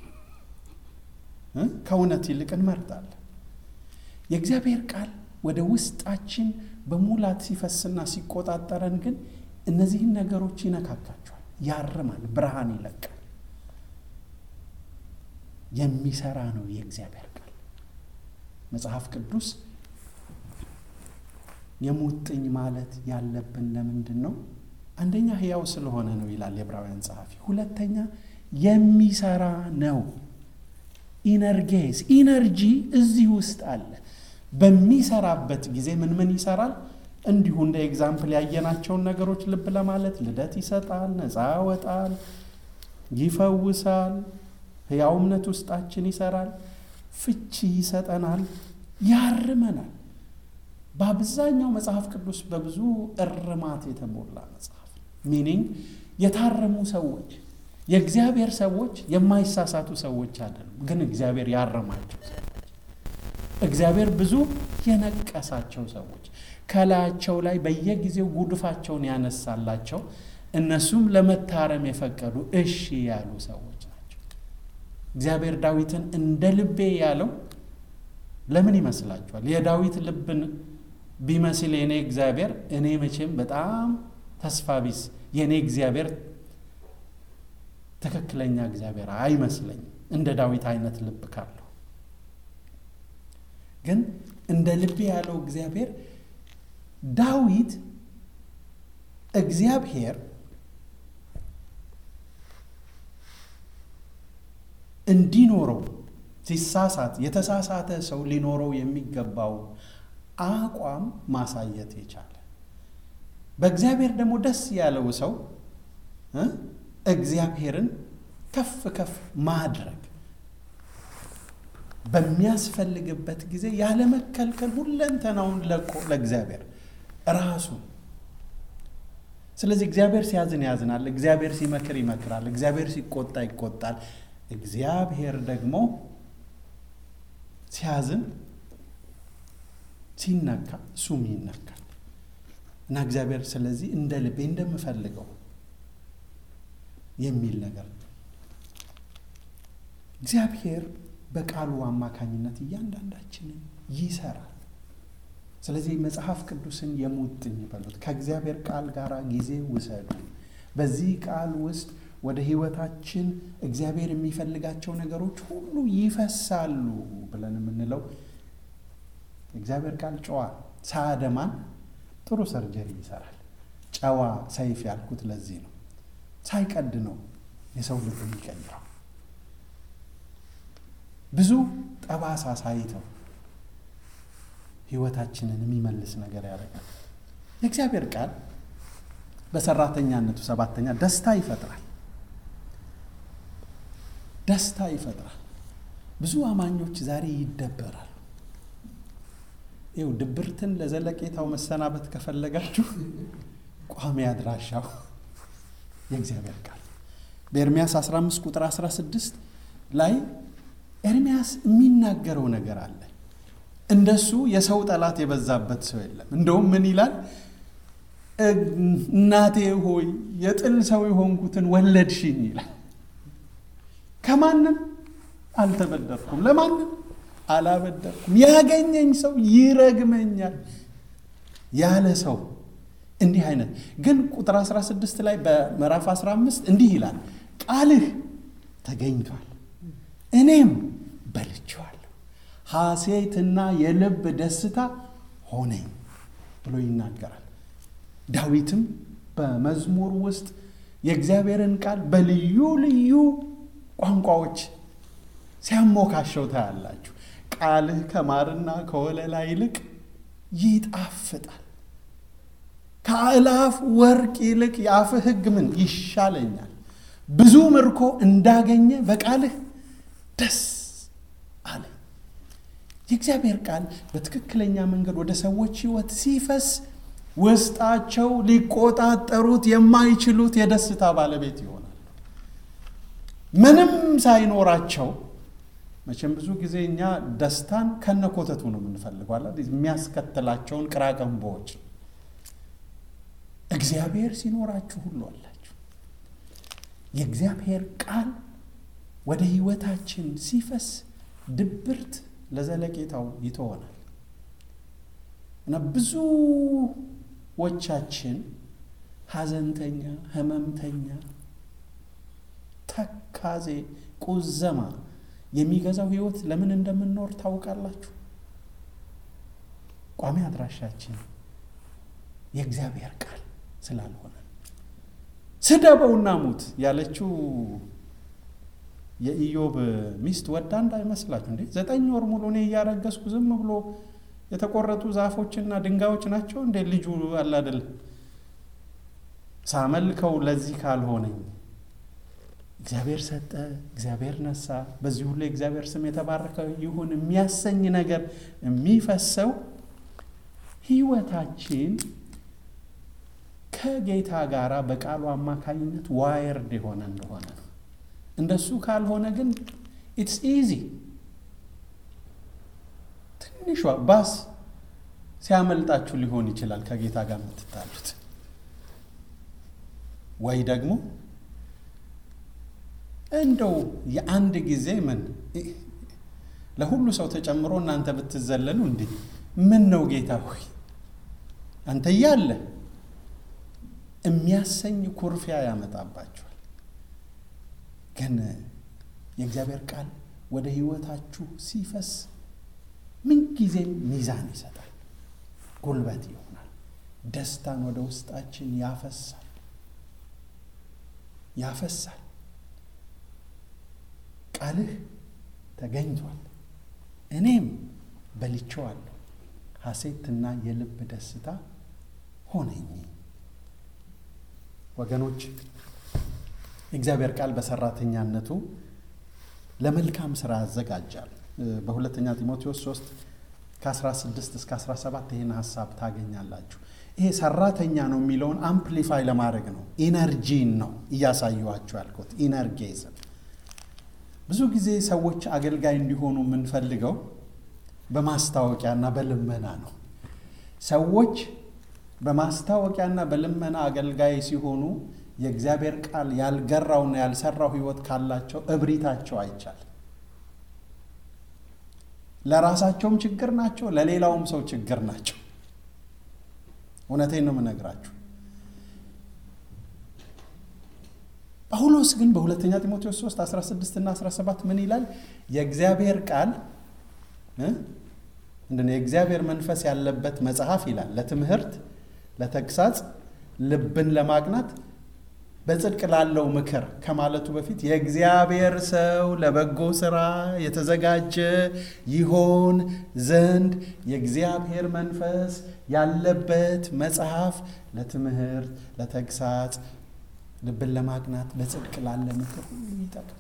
Speaker 2: ከእውነት ይልቅ እንመርጣለን። የእግዚአብሔር ቃል ወደ ውስጣችን በሙላት ሲፈስና ሲቆጣጠረን ግን እነዚህን ነገሮች ይነካካቸዋል፣ ያርማል፣ ብርሃን ይለቃል። የሚሰራ ነው የእግዚአብሔር ቃል። መጽሐፍ ቅዱስ የሙጥኝ ማለት ያለብን ለምንድን ነው? አንደኛ ሕያው ስለሆነ ነው ይላል የዕብራውያን ጸሐፊ። ሁለተኛ የሚሰራ ነው። ኢነርጌስ ኢነርጂ እዚህ ውስጥ አለ። በሚሰራበት ጊዜ ምን ምን ይሰራል? እንዲሁ እንደ ኤግዛምፕል ያየናቸውን ነገሮች ልብ ለማለት ልደት ይሰጣል፣ ነፃ ያወጣል፣ ይፈውሳል፣ ሕያው እምነት ውስጣችን ይሰራል፣ ፍቺ ይሰጠናል፣ ያርመናል። በአብዛኛው መጽሐፍ ቅዱስ በብዙ እርማት የተሞላ መጽሐፍ ሚኒንግ የታረሙ ሰዎች የእግዚአብሔር ሰዎች የማይሳሳቱ ሰዎች አይደሉም፣ ግን እግዚአብሔር ያረማቸው ሰዎች እግዚአብሔር ብዙ የነቀሳቸው ሰዎች ከላያቸው ላይ በየጊዜው ጉድፋቸውን ያነሳላቸው እነሱም ለመታረም የፈቀዱ እሺ ያሉ ሰዎች ናቸው። እግዚአብሔር ዳዊትን እንደ ልቤ ያለው ለምን ይመስላችኋል? የዳዊት ልብን ቢመስል የኔ እግዚአብሔር እኔ መቼም በጣም ተስፋ ቢስ የእኔ እግዚአብሔር ትክክለኛ እግዚአብሔር አይመስለኝም እንደ ዳዊት አይነት ልብ ካለው ግን እንደ ልቤ ያለው እግዚአብሔር ዳዊት እግዚአብሔር እንዲኖረው ሲሳሳት የተሳሳተ ሰው ሊኖረው የሚገባው አቋም ማሳየት የቻለ በእግዚአብሔር ደግሞ ደስ ያለው ሰው እግዚአብሔርን ከፍ ከፍ ማድረግ በሚያስፈልግበት ጊዜ ያለመከልከል ሁለንተናውን ለቆ ለእግዚአብሔር ራሱን። ስለዚህ እግዚአብሔር ሲያዝን ያዝናል፣ እግዚአብሔር ሲመክር ይመክራል፣ እግዚአብሔር ሲቆጣ ይቆጣል። እግዚአብሔር ደግሞ ሲያዝን ሲነካ እሱም ይነካል እና እግዚአብሔር ስለዚህ እንደ ልቤ እንደምፈልገው የሚል ነገር ነው። እግዚአብሔር በቃሉ አማካኝነት እያንዳንዳችንን ይሰራል። ስለዚህ መጽሐፍ ቅዱስን የሙጥኝ በሉት። ከእግዚአብሔር ቃል ጋር ጊዜ ውሰዱ። በዚህ ቃል ውስጥ ወደ ሕይወታችን እግዚአብሔር የሚፈልጋቸው ነገሮች ሁሉ ይፈሳሉ ብለን የምንለው እግዚአብሔር ቃል ጨዋ ሳያደማን ጥሩ ሰርጀሪ ይሰራል። ጨዋ ሰይፍ ያልኩት ለዚህ ነው። ሳይቀድ ነው የሰው ልብ የሚቀይረው። ብዙ ጠባሳ ሳይተው ሕይወታችንን የሚመልስ ነገር ያደርጋል። የእግዚአብሔር ቃል በሰራተኛነቱ ሰባተኛ ደስታ ይፈጥራል። ደስታ ይፈጥራል። ብዙ አማኞች ዛሬ ይደበራሉ። ይው ድብርትን ለዘለቄታው መሰናበት ከፈለጋችሁ ቋሚ አድራሻው የእግዚአብሔር ቃል በኤርሚያስ 15 ቁጥር 16 ላይ ኤርሚያስ የሚናገረው ነገር አለ። እንደሱ የሰው ጠላት የበዛበት ሰው የለም። እንደውም ምን ይላል? እናቴ ሆይ የጥል ሰው የሆንኩትን ወለድሽኝ ይላል። ከማንም አልተበደርኩም፣ ለማንም አላበደርኩም። ያገኘኝ ሰው ይረግመኛል ያለ ሰው እንዲህ አይነት ግን ቁጥር 16 ላይ በምዕራፍ 15 እንዲህ ይላል፣ ቃልህ ተገኝቷል እኔም በልቼዋለሁ፣ ሐሴትና የልብ ደስታ ሆነኝ ብሎ ይናገራል። ዳዊትም በመዝሙር ውስጥ የእግዚአብሔርን ቃል በልዩ ልዩ ቋንቋዎች ሲያሞካሸው ታያላችሁ። ቃልህ ከማርና ከወለላ ይልቅ ይጣፍጣል፣ ከአእላፍ ወርቅ ይልቅ የአፍህ ሕግ ምን ይሻለኛል። ብዙ ምርኮ እንዳገኘ በቃልህ ደስ አለ። የእግዚአብሔር ቃል በትክክለኛ መንገድ ወደ ሰዎች ሕይወት ሲፈስ ውስጣቸው ሊቆጣጠሩት የማይችሉት የደስታ ባለቤት ይሆናል። ምንም ሳይኖራቸው መቼም ብዙ ጊዜ እኛ ደስታን ከነኮተቱ ነው የምንፈልገው አለ የሚያስከትላቸውን ቅራቅንቦዎች። እግዚአብሔር ሲኖራችሁ ሁሉ አላችሁ። የእግዚአብሔር ቃል ወደ ህይወታችን ሲፈስ ድብርት ለዘለቄታው ይተወናል እና ብዙዎቻችን ሐዘንተኛ፣ ህመምተኛ፣ ተካዜ፣ ቁዘማ የሚገዛው ህይወት ለምን እንደምንኖር ታውቃላችሁ? ቋሚ አድራሻችን የእግዚአብሔር ቃል ስላልሆነ ስደበውና ሙት ያለችው የኢዮብ ሚስት ወዳ እንዳይመስላችሁ እንዴ! ዘጠኝ ወር ሙሉ እኔ እያረገዝኩ ዝም ብሎ የተቆረጡ ዛፎችና ድንጋዮች ናቸው እንዴ? ልጁ አላደል ሳመልከው ለዚህ ካልሆነኝ እግዚአብሔር ሰጠ፣ እግዚአብሔር ነሳ፣ በዚህ ሁሉ የእግዚአብሔር ስም የተባረከ ይሁን የሚያሰኝ ነገር የሚፈሰው ህይወታችን ከጌታ ጋር በቃሉ አማካኝነት ዋየርድ የሆነ እንደሆነ ነው። እንደሱ ካልሆነ ግን ኢትስ ኢዚ ትንሿ ባስ ሲያመልጣችሁ ሊሆን ይችላል ከጌታ ጋር የምትታሉት ወይ ደግሞ እንደው የአንድ ጊዜ ምን ለሁሉ ሰው ተጨምሮ እናንተ ብትዘለሉ እንዴ ምን ነው ጌታ ሆይ አንተ እያለ የሚያሰኝ ኩርፊያ ያመጣባችኋል። ግን የእግዚአብሔር ቃል ወደ ህይወታችሁ ሲፈስ ምንጊዜም ሚዛን ይሰጣል፣ ጉልበት ይሆናል፣ ደስታን ወደ ውስጣችን ያፈሳል ያፈሳል። ቃልህ ተገኝቷል፣ እኔም በልቼዋለሁ፣ ሐሴትና የልብ ደስታ ሆነኝ። ወገኖች የእግዚአብሔር ቃል በሰራተኛነቱ ለመልካም ስራ ያዘጋጃል። በሁለተኛ ጢሞቴዎስ 3 ከ16 እስከ 17 ይህን ሀሳብ ታገኛላችሁ። ይሄ ሰራተኛ ነው የሚለውን አምፕሊፋይ ለማድረግ ነው፣ ኢነርጂን ነው እያሳየኋችሁ ያልኩት ኢነርጌዝም። ብዙ ጊዜ ሰዎች አገልጋይ እንዲሆኑ የምንፈልገው በማስታወቂያና በልመና ነው። ሰዎች በማስታወቂያና በልመና አገልጋይ ሲሆኑ የእግዚአብሔር ቃል ያልገራውና ያልሰራው ሕይወት ካላቸው እብሪታቸው አይቻል። ለራሳቸውም ችግር ናቸው፣ ለሌላውም ሰው ችግር ናቸው። እውነቴን ነው የምነግራችሁ። ጳውሎስ ግን በሁለተኛ ጢሞቴዎስ 3 16 እና 17 ምን ይላል? የእግዚአብሔር ቃል ምንድን ነው? የእግዚአብሔር መንፈስ ያለበት መጽሐፍ ይላል ለትምህርት፣ ለተግሳጽ፣ ልብን ለማቅናት በጽድቅ ላለው ምክር ከማለቱ በፊት የእግዚአብሔር ሰው ለበጎ ስራ የተዘጋጀ ይሆን ዘንድ የእግዚአብሔር መንፈስ ያለበት መጽሐፍ ለትምህርት፣ ለተግሳጽ፣ ልብን ለማቅናት በጽድቅ ላለ ምክር ሁሉ ይጠቅማል።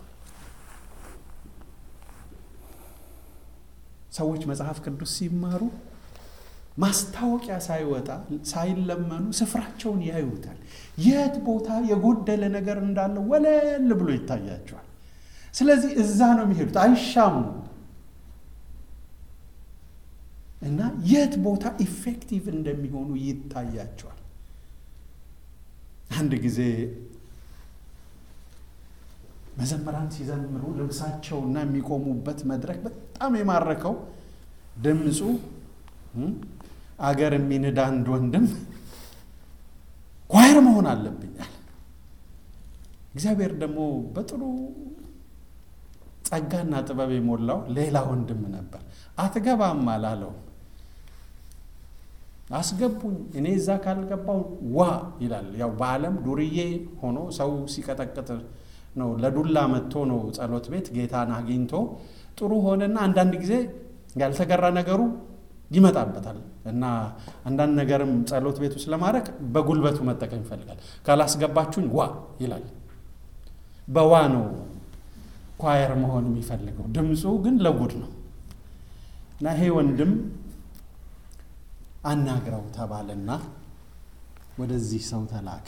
Speaker 2: ሰዎች መጽሐፍ ቅዱስ ሲማሩ ማስታወቂያ ሳይወጣ ሳይለመኑ ስፍራቸውን ያዩታል። የት ቦታ የጎደለ ነገር እንዳለ ወለል ብሎ ይታያቸዋል። ስለዚህ እዛ ነው የሚሄዱት፣ አይሻሙ እና የት ቦታ ኢፌክቲቭ እንደሚሆኑ ይታያቸዋል። አንድ ጊዜ መዘምራን ሲዘምሩ ልብሳቸውና የሚቆሙበት መድረክ በጣም የማረከው ድምፁ አገር የሚንድ አንድ ወንድም ኳየር መሆን አለብኛል። እግዚአብሔር ደግሞ በጥሩ ጸጋና ጥበብ የሞላው ሌላ ወንድም ነበር። አትገባም አላለው። አስገቡኝ፣ እኔ እዛ ካልገባው ዋ ይላል። ያው በዓለም ዱርዬ ሆኖ ሰው ሲቀጠቅጥ ነው ለዱላ መጥቶ ነው ጸሎት ቤት ጌታን አግኝቶ ጥሩ ሆነና አንዳንድ ጊዜ ያልተገራ ነገሩ ይመጣበታል እና አንዳንድ ነገርም ጸሎት ቤት ውስጥ ለማድረግ በጉልበቱ መጠቀም ይፈልጋል። ካላስገባችሁኝ ዋ ይላል። በዋ ነው ኳየር መሆን የሚፈልገው። ድምፁ ግን ለጉድ ነው እና ይሄ ወንድም አናግረው ተባለና ወደዚህ ሰው ተላከ።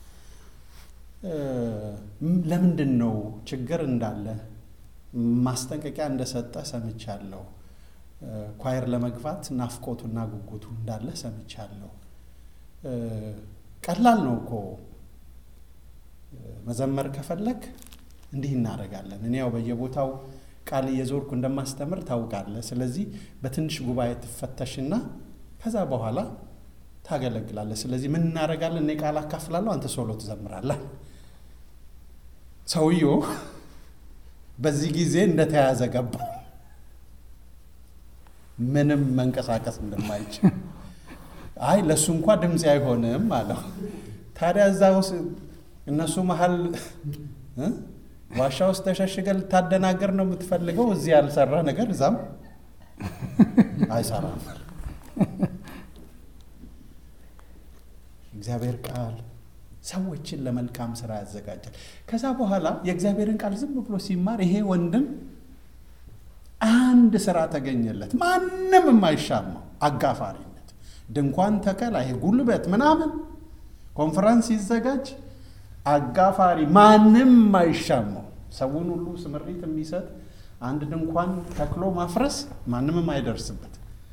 Speaker 2: ለምንድን ነው ችግር እንዳለ ማስጠንቀቂያ እንደሰጠ ሰምቻለሁ። ኳየር ለመግባት ናፍቆቱና ጉጉቱ እንዳለ ሰምቻለሁ። ቀላል ነው እኮ መዘመር ከፈለግ እንዲህ እናደርጋለን። እኔ ያው በየቦታው ቃል እየዞርኩ እንደማስተምር ታውቃለህ። ስለዚህ በትንሽ ጉባኤ ትፈተሽና ከዛ በኋላ ታገለግላለህ። ስለዚህ ምን እናደርጋለን? እኔ ቃል አካፍላለሁ፣ አንተ ሶሎ ትዘምራለህ። ሰውየው በዚህ ጊዜ እንደተያዘ ገባ። ምንም መንቀሳቀስ እንደማይችል አይ ለእሱ እንኳ ድምፅ አይሆንም አለው። ታዲያ እዛ ውስጥ እነሱ መሀል ዋሻ ውስጥ ተሸሽገ ልታደናገር ነው የምትፈልገው? እዚህ ያልሰራ ነገር እዛም አይሰራም። እግዚአብሔር ቃል ሰዎችን ለመልካም ስራ ያዘጋጃል። ከዛ በኋላ የእግዚአብሔርን ቃል ዝም ብሎ ሲማር ይሄ ወንድም አንድ ስራ ተገኘለት። ማንም የማይሻማው አጋፋሪነት፣ ድንኳን ተከላ፣ ይሄ ጉልበት ምናምን ኮንፈረንስ ሲዘጋጅ አጋፋሪ ማንም የማይሻማው ሰውን ሁሉ ስምሪት የሚሰጥ አንድ ድንኳን ተክሎ ማፍረስ ማንም የማይደርስበት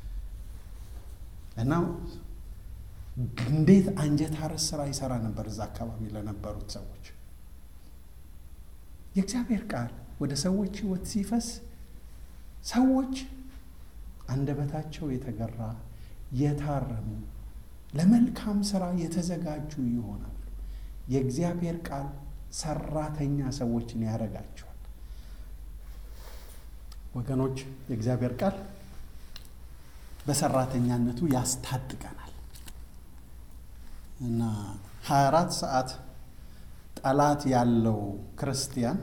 Speaker 2: እና እንዴት አንጀት አረስ ስራ ይሰራ ነበር እዛ አካባቢ ለነበሩት ሰዎች። የእግዚአብሔር ቃል ወደ ሰዎች ሕይወት ሲፈስ ሰዎች አንደበታቸው የተገራ የታረሙ ለመልካም ስራ የተዘጋጁ ይሆናሉ። የእግዚአብሔር ቃል ሰራተኛ ሰዎችን ያደርጋቸዋል። ወገኖች የእግዚአብሔር ቃል በሰራተኛነቱ ያስታጥቀናል እና 24 ሰዓት ጠላት ያለው ክርስቲያን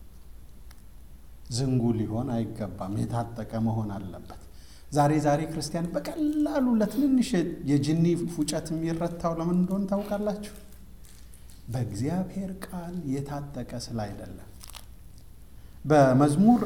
Speaker 2: ዝንጉ ሊሆን አይገባም። የታጠቀ መሆን አለበት። ዛሬ ዛሬ ክርስቲያን በቀላሉ ለትንንሽ የጅኒ ፉጨት የሚረታው ለምን እንደሆነ ታውቃላችሁ? በእግዚአብሔር ቃል የታጠቀ ስለ አይደለም። በመዝሙር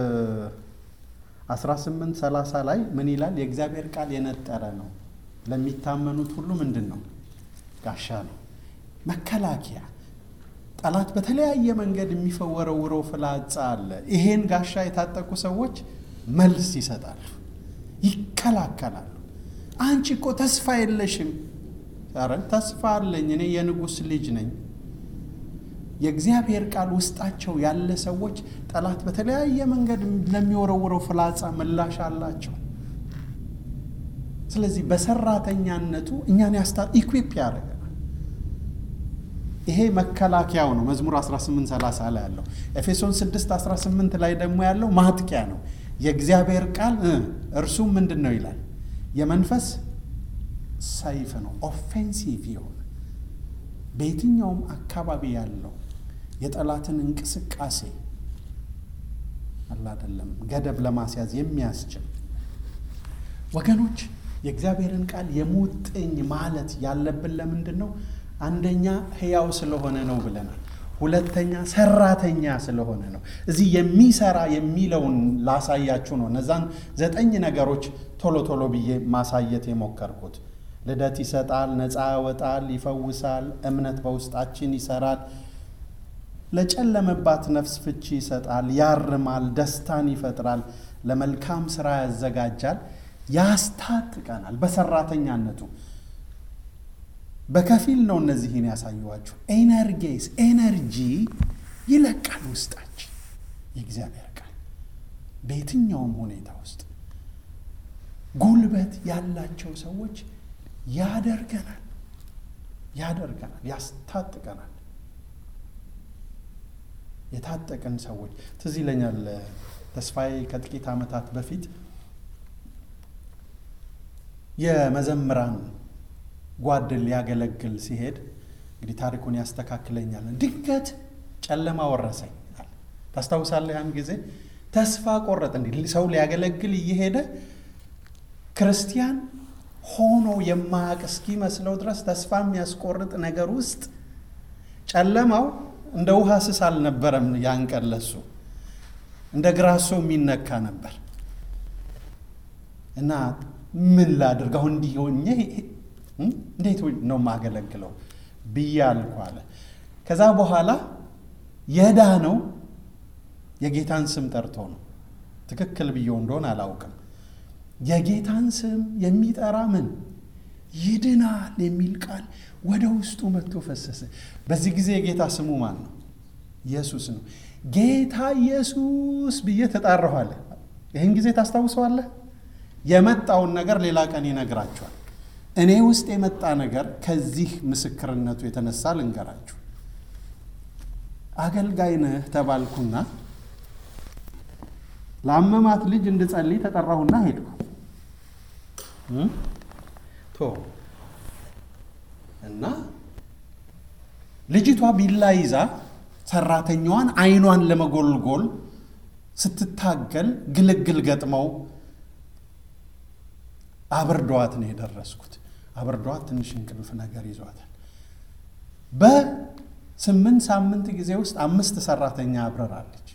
Speaker 2: 18 30 ላይ ምን ይላል? የእግዚአብሔር ቃል የነጠረ ነው፣ ለሚታመኑት ሁሉ ምንድን ነው? ጋሻ ነው፣ መከላከያ ጠላት በተለያየ መንገድ የሚፈወረውረው ፍላጻ አለ። ይሄን ጋሻ የታጠቁ ሰዎች መልስ ይሰጣሉ፣ ይከላከላሉ። አንቺ እኮ ተስፋ የለሽም። ኧረ ተስፋ አለኝ፣ እኔ የንጉሥ ልጅ ነኝ። የእግዚአብሔር ቃል ውስጣቸው ያለ ሰዎች ጠላት በተለያየ መንገድ ለሚወረውረው ፍላጻ ምላሽ አላቸው። ስለዚህ በሰራተኛነቱ እኛን ያስታ ኢኩዊፕ ያደርገናል። ይሄ መከላከያው ነው። መዝሙር 1830 ላይ ያለው ኤፌሶን 6 18 ላይ ደግሞ ያለው ማጥቂያ ነው። የእግዚአብሔር ቃል እርሱም ምንድን ነው ይላል? የመንፈስ ሰይፍ ነው። ኦፌንሲቭ የሆነ በየትኛውም አካባቢ ያለው የጠላትን እንቅስቃሴ አላደለም ገደብ ለማስያዝ የሚያስችል ወገኖች፣ የእግዚአብሔርን ቃል የሙጥኝ ማለት ያለብን ለምንድን ነው? አንደኛ ሕያው ስለሆነ ነው ብለናል። ሁለተኛ ሰራተኛ ስለሆነ ነው። እዚህ የሚሰራ የሚለውን ላሳያችሁ ነው። እነዛን ዘጠኝ ነገሮች ቶሎ ቶሎ ብዬ ማሳየት የሞከርኩት ልደት ይሰጣል፣ ነፃ ያወጣል፣ ይፈውሳል፣ እምነት በውስጣችን ይሰራል፣ ለጨለመባት ነፍስ ፍቺ ይሰጣል፣ ያርማል፣ ደስታን ይፈጥራል፣ ለመልካም ስራ ያዘጋጃል፣ ያስታጥቀናል። በሰራተኛነቱ በከፊል ነው እነዚህን ያሳየኋችሁ። ኤነርጌስ ኤነርጂ ይለቃል ውስጣችን የእግዚአብሔር ቃል በየትኛውም ሁኔታ ውስጥ ጉልበት ያላቸው ሰዎች ያደርገናል ያደርገናል ያስታጥቀናል። የታጠቅን ሰዎች ትዝ ይለኛል። ተስፋዬ ከጥቂት ዓመታት በፊት የመዘምራን ጓድን ሊያገለግል ሲሄድ እንግዲህ ታሪኩን ያስተካክለኛል። ድንገት ጨለማ ወረሰኝ። ታስታውሳለህ? ያን ጊዜ ተስፋ ቆረጥ። እንዲህ ሰው ሊያገለግል እየሄደ ክርስቲያን ሆኖ የማያውቅ እስኪመስለው ድረስ ተስፋ የሚያስቆርጥ ነገር ውስጥ ጨለማው እንደ ውሃ ስስ አልነበረም። ያን ቀን ለሱ እንደ ግራሶ የሚነካ ነበር እና ምን ላድርግ አሁን እንዲህ ሆኜ እንዴት ነው የማገለግለው ብዬ አልኩ አለ። ከዛ በኋላ የዳነው የጌታን ስም ጠርቶ ነው። ትክክል ብዬው እንደሆን አላውቅም። የጌታን ስም የሚጠራ ምን ይድናል የሚል ቃል ወደ ውስጡ መጥቶ ፈሰሰ። በዚህ ጊዜ የጌታ ስሙ ማን ነው? ኢየሱስ ነው። ጌታ ኢየሱስ ብዬ ተጣራሁ አለ። ይህን ጊዜ ታስታውሰዋለህ? የመጣውን ነገር ሌላ ቀን ይነግራቸዋል። እኔ ውስጥ የመጣ ነገር ከዚህ ምስክርነቱ የተነሳ ልንገራችሁ። አገልጋይ ነህ ተባልኩና ለአመማት ልጅ እንድጸልይ ተጠራሁና ሄድኩ። ቶ እና ልጅቷ ቢላ ይዛ ሰራተኛዋን አይኗን ለመጎልጎል ስትታገል ግልግል ገጥመው አብርዷት ነው የደረስኩት። አብርዷት ትንሽ እንቅልፍ ነገር ይዟታል። በስምንት ሳምንት ጊዜ ውስጥ አምስት ሰራተኛ አብረራለች።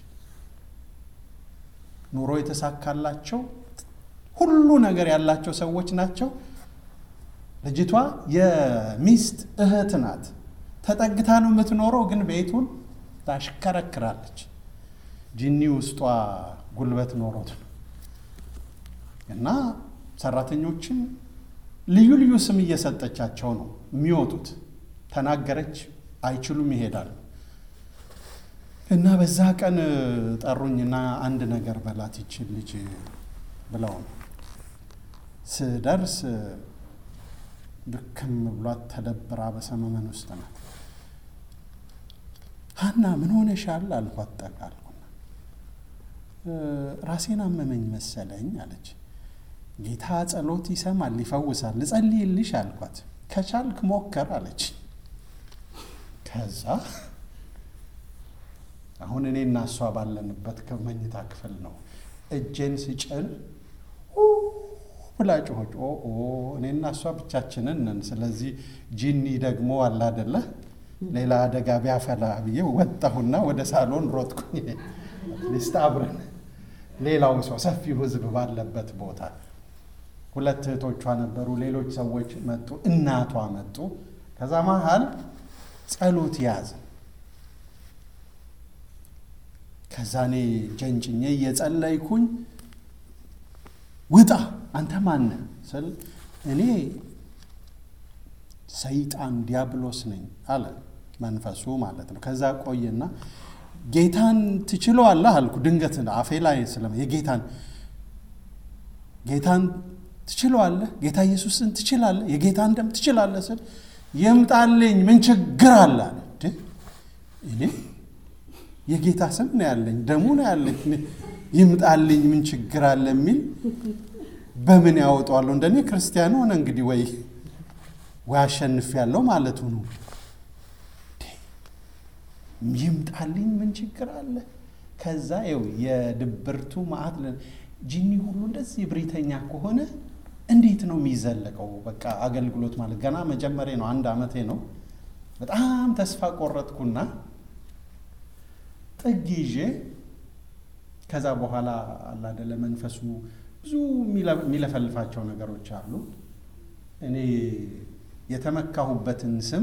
Speaker 2: ኑሮ የተሳካላቸው ሁሉ ነገር ያላቸው ሰዎች ናቸው። ልጅቷ የሚስት እህት ናት። ተጠግታ ነው የምትኖረው፣ ግን ቤቱን ታሽከረክራለች። ጂኒ ውስጧ ጉልበት ኖሮት ነው እና ሰራተኞችን ልዩ ልዩ ስም እየሰጠቻቸው ነው የሚወጡት። ተናገረች፣ አይችሉም፣ ይሄዳሉ። እና በዛ ቀን ጠሩኝና አንድ ነገር በላት ይችል ልጅ ብለው ነው። ስደርስ ድክም ብሏት ተደብራ በሰመመን ውስጥ ናት። ሀና ምን ሆነሻል አልኳት። ጠጋ አልኩና ራሴን አመመኝ መሰለኝ አለች። ጌታ ጸሎት ይሰማል ይፈውሳል፣ ልጸልይልሽ አልኳት። ከቻልክ ሞከር አለች። ከዛ አሁን እኔ እና እሷ ባለንበት ከመኝታ ክፍል ነው። እጄን ስጭን ብላ ጮኸች። ኦ እኔ እና እሷ ብቻችንን ነን። ስለዚህ ጂኒ ደግሞ አለ አይደለ ሌላ አደጋ ቢያፈላ ብዬ ወጣሁና ወደ ሳሎን ሮጥኩኝ። ሊስት አብረን ሌላው ሰው ሰፊው ሕዝብ ባለበት ቦታ ሁለት እህቶቿ ነበሩ። ሌሎች ሰዎች መጡ። እናቷ መጡ። ከዛ መሀል ጸሎት ያዘ። ከዛ እኔ ጀንጭኜ እየጸለይኩኝ ውጣ አንተ ማነ ስል እኔ ሰይጣን ዲያብሎስ ነኝ አለ መንፈሱ ማለት ነው። ከዛ ቆየና ጌታን ትችለዋለህ አልኩ። ድንገት አፌ ላይ ስለ የጌታን ጌታን ትችለዋለህ? ጌታ ኢየሱስን ትችላለህ? የጌታን ደም ትችላለህ ስል ይምጣልኝ ምን ችግር አለ አለ። እንዴ እኔ የጌታ ስም ነው ያለኝ፣ ደሙ ነው ያለኝ፣ ይምጣልኝ ምን ችግር አለ የሚል በምን ያወጣዋለሁ? እንደኔ ክርስቲያን ሆነ እንግዲህ ወይ ወይ አሸንፍ ያለው ማለቱ ነው። ይምጣልኝ ምን ችግር አለ? ከዛ ይኸው የድብርቱ መዓት ጂኒ ሁሉ እንደዚህ እብሪተኛ ከሆነ እንዴት ነው የሚዘለቀው? በቃ አገልግሎት ማለት ገና መጀመሪያ ነው፣ አንድ ዓመቴ ነው። በጣም ተስፋ ቆረጥኩና ጥግ ይዤ ከዛ በኋላ አላደለ መንፈሱ ብዙ የሚለፈልፋቸው ነገሮች አሉ። እኔ የተመካሁበትን ስም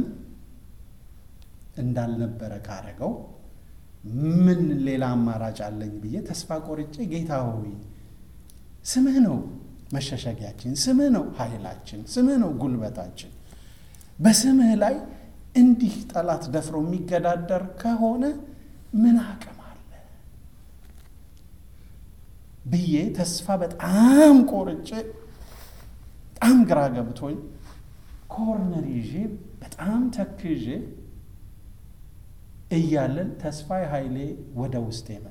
Speaker 2: እንዳልነበረ ካረገው ምን ሌላ አማራጭ አለኝ ብዬ ተስፋ ቆርጬ ጌታ ሆይ ስምህ ነው መሸሸጊያችን፣ ስምህ ነው ኃይላችን፣ ስምህ ነው ጉልበታችን። በስምህ ላይ እንዲህ ጠላት ደፍሮ የሚገዳደር ከሆነ ምን አቅም አለ ብዬ ተስፋ በጣም ቆርጬ በጣም ግራ ገብቶኝ ኮርነር ይዤ በጣም ተክዤ እያለን ተስፋዬ ኃይሌ ወደ ውስጥ የመጣ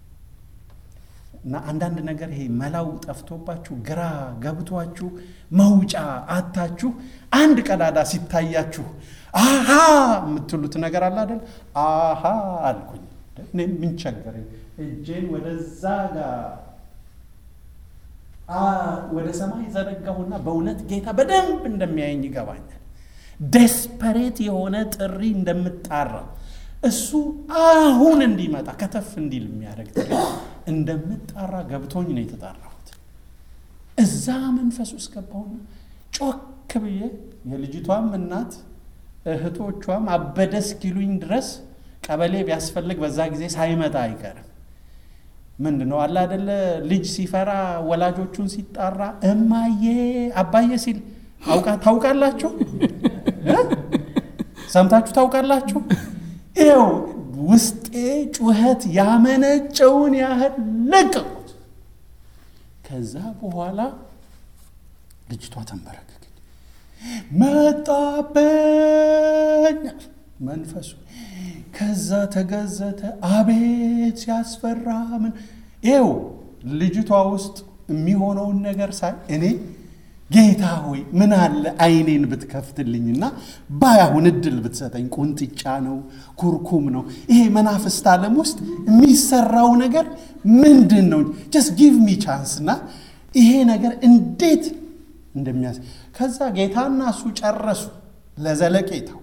Speaker 2: እና አንዳንድ ነገር ይሄ መላው ጠፍቶባችሁ ግራ ገብቷችሁ መውጫ አታችሁ አንድ ቀዳዳ ሲታያችሁ አሃ የምትሉት ነገር አለ አይደል? አሃ አልኩኝ። እኔ ምን ቸገረኝ? እጄን ወደዛ ጋር ወደ ሰማይ ዘረጋሁና በእውነት ጌታ በደንብ እንደሚያየኝ ይገባኛል። ዴስፐሬት የሆነ ጥሪ እንደምጣራ እሱ አሁን እንዲመጣ ከተፍ እንዲል የሚያደርግ ጥሪ እንደምጣራ ገብቶኝ ነው የተጣራሁት። እዛ መንፈስ ውስጥ ገባሁና ጮክ ብዬ የልጅቷም እናት እህቶቿም አበደ እስኪሉኝ ድረስ ቀበሌ ቢያስፈልግ በዛ ጊዜ ሳይመጣ አይቀርም። ምንድን ነው አለ አይደለ ልጅ ሲፈራ ወላጆቹን ሲጣራ እማዬ አባዬ ሲል አውቃ ታውቃላችሁ? ሰምታችሁ ታውቃላችሁ? ይኸው ውስጤ ጩኸት ያመነጨውን ያህል ለቀቁት። ከዛ በኋላ ልጅቷ ተንበረከከች። መጣበኝ መንፈሱ። ከዛ ተገዘተ። አቤት ሲያስፈራ! ምን ይኸው ልጅቷ ውስጥ የሚሆነውን ነገር ሳይ እኔ ጌታ ሆይ ምን አለ አይኔን ብትከፍትልኝና ባያሁን እድል ብትሰጠኝ። ቁንጥጫ ነው፣ ኩርኩም ነው። ይሄ መናፍስት ዓለም ውስጥ የሚሰራው ነገር ምንድን ነው? ጀስት ጊቭ ሚ ቻንስና ይሄ ነገር እንዴት እንደሚያስ ከዛ ጌታና እሱ ጨረሱ። ለዘለቄታው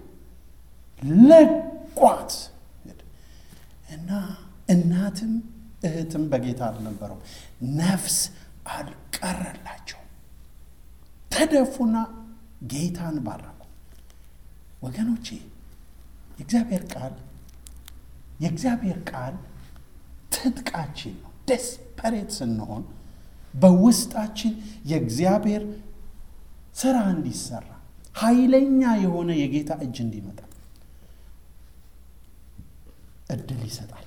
Speaker 2: ለቋት እና እናትም እህትም በጌታ አልነበረው ነፍስ አልቀረላቸው ተደፉና ጌታን ባረኩ። ወገኖቼ የእግዚአብሔር ቃል የእግዚአብሔር ቃል ትጥቃችን ነው። ደስፐሬት ስንሆን በውስጣችን የእግዚአብሔር ስራ እንዲሰራ ኃይለኛ የሆነ የጌታ እጅ እንዲመጣ እድል ይሰጣል።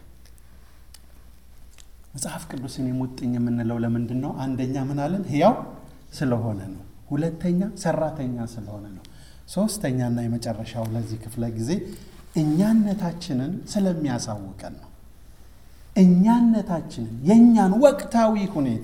Speaker 2: መጽሐፍ ቅዱስን የሙጥኝ የምንለው ለምንድን ነው? አንደኛ ምን አለን? ሕያው ስለሆነ ነው። ሁለተኛ ሰራተኛ ስለሆነ ነው። ሶስተኛና የመጨረሻው ለዚህ ክፍለ ጊዜ እኛነታችንን ስለሚያሳውቀን ነው። እኛነታችንን የእኛን ወቅታዊ ሁኔታ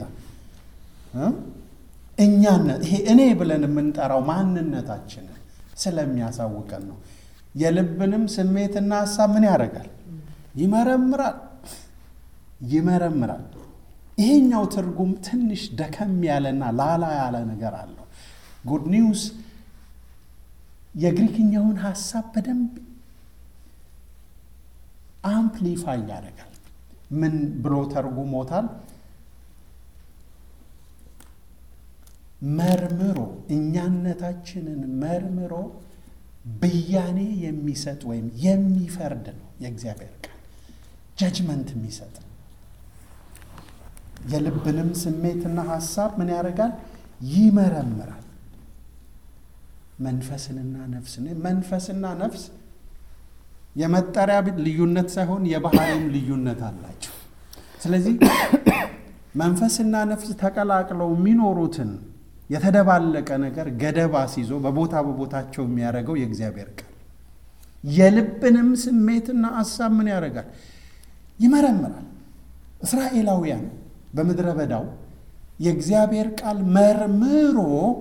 Speaker 2: እኛነት ይሄ እኔ ብለን የምንጠራው ማንነታችንን ስለሚያሳውቀን ነው። የልብንም ስሜትና ሀሳብ ምን ያደርጋል? ይመረምራል ይመረምራል። ይሄኛው ትርጉም ትንሽ ደከም ያለና ላላ ያለ ነገር አለው። ጉድ ኒውስ የግሪክኛውን ሀሳብ በደንብ አምፕሊፋይ ያደርጋል። ምን ብሎ ተርጉሞታል? መርምሮ እኛነታችንን መርምሮ ብያኔ የሚሰጥ ወይም የሚፈርድ ነው የእግዚአብሔር ቃል ጀጅመንት የሚሰጥ የልብንም ስሜትና ሀሳብ ምን ያደርጋል? ይመረምራል። መንፈስንና ነፍስን መንፈስና ነፍስ የመጠሪያ ልዩነት ሳይሆን የባህሪም ልዩነት አላቸው። ስለዚህ መንፈስና ነፍስ ተቀላቅለው የሚኖሩትን የተደባለቀ ነገር ገደብ አስይዞ በቦታ በቦታቸው የሚያደርገው የእግዚአብሔር ቃል የልብንም ስሜትና ሀሳብ ምን ያደርጋል? ይመረምራል። እስራኤላውያን በምድረ በዳው የእግዚአብሔር ቃል መርምሮ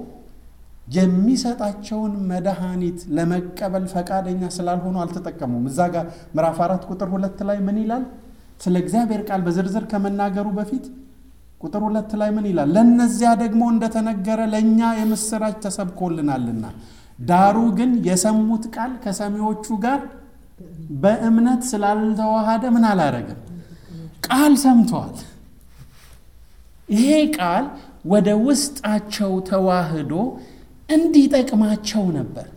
Speaker 2: የሚሰጣቸውን መድኃኒት ለመቀበል ፈቃደኛ ስላልሆኑ አልተጠቀሙም። እዛ ጋር ምዕራፍ አራት ቁጥር ሁለት ላይ ምን ይላል? ስለ እግዚአብሔር ቃል በዝርዝር ከመናገሩ በፊት ቁጥር ሁለት ላይ ምን ይላል? ለእነዚያ ደግሞ እንደተነገረ ለእኛ የምስራች ተሰብኮልናልና፣ ዳሩ ግን የሰሙት ቃል ከሰሚዎቹ ጋር በእምነት ስላልተዋሃደ ምን አላረግም? ቃል ሰምተዋል። ይሄ ቃል ወደ ውስጣቸው ተዋህዶ እንዲጠቅማቸው ነበር።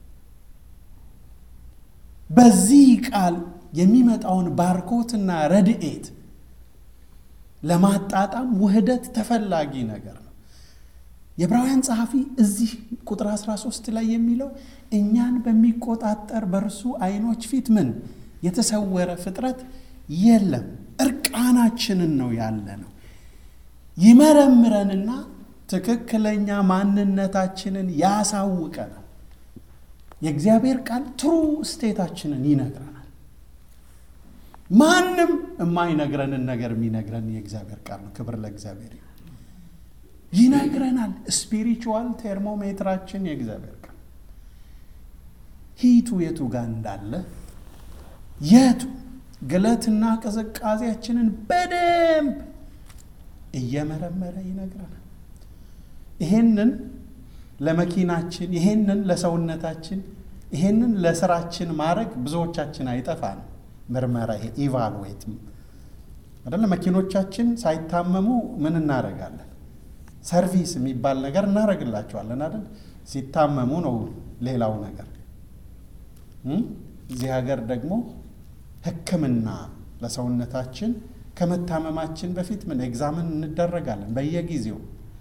Speaker 2: በዚህ ቃል የሚመጣውን ባርኮትና ረድኤት ለማጣጣም ውህደት ተፈላጊ ነገር ነው። የዕብራውያን ጸሐፊ እዚህ ቁጥር 13 ላይ የሚለው እኛን በሚቆጣጠር በእርሱ ዓይኖች ፊት ምን የተሰወረ ፍጥረት የለም፣ እርቃናችንን ነው ያለ ነው። ይመረምረንና ትክክለኛ ማንነታችንን ያሳውቀናል። የእግዚአብሔር ቃል ትሩ ስቴታችንን ይነግረናል። ማንም የማይነግረንን ነገር የሚነግረን የእግዚአብሔር ቃል ነው። ክብር ለእግዚአብሔር ይነግረናል። ስፒሪቹዋል ቴርሞሜትራችን የእግዚአብሔር ቃል ሂቱ የቱ ጋር እንዳለ የቱ ግለትና ቅዝቃዜያችንን በደንብ እየመረመረ ይነግረናል። ይሄንን ለመኪናችን፣ ይሄንን ለሰውነታችን፣ ይሄንን ለስራችን ማድረግ ብዙዎቻችን አይጠፋንም። ምርመራ ይሄ ኢቫሉዌት አይደለ? መኪኖቻችን ሳይታመሙ ምን እናደርጋለን? ሰርቪስ የሚባል ነገር እናደርግላቸዋለን አይደል? ሲታመሙ ነው ሌላው ነገር። እዚህ ሀገር ደግሞ ሕክምና ለሰውነታችን ከመታመማችን በፊት ምን ኤግዛምን እንደረጋለን በየጊዜው።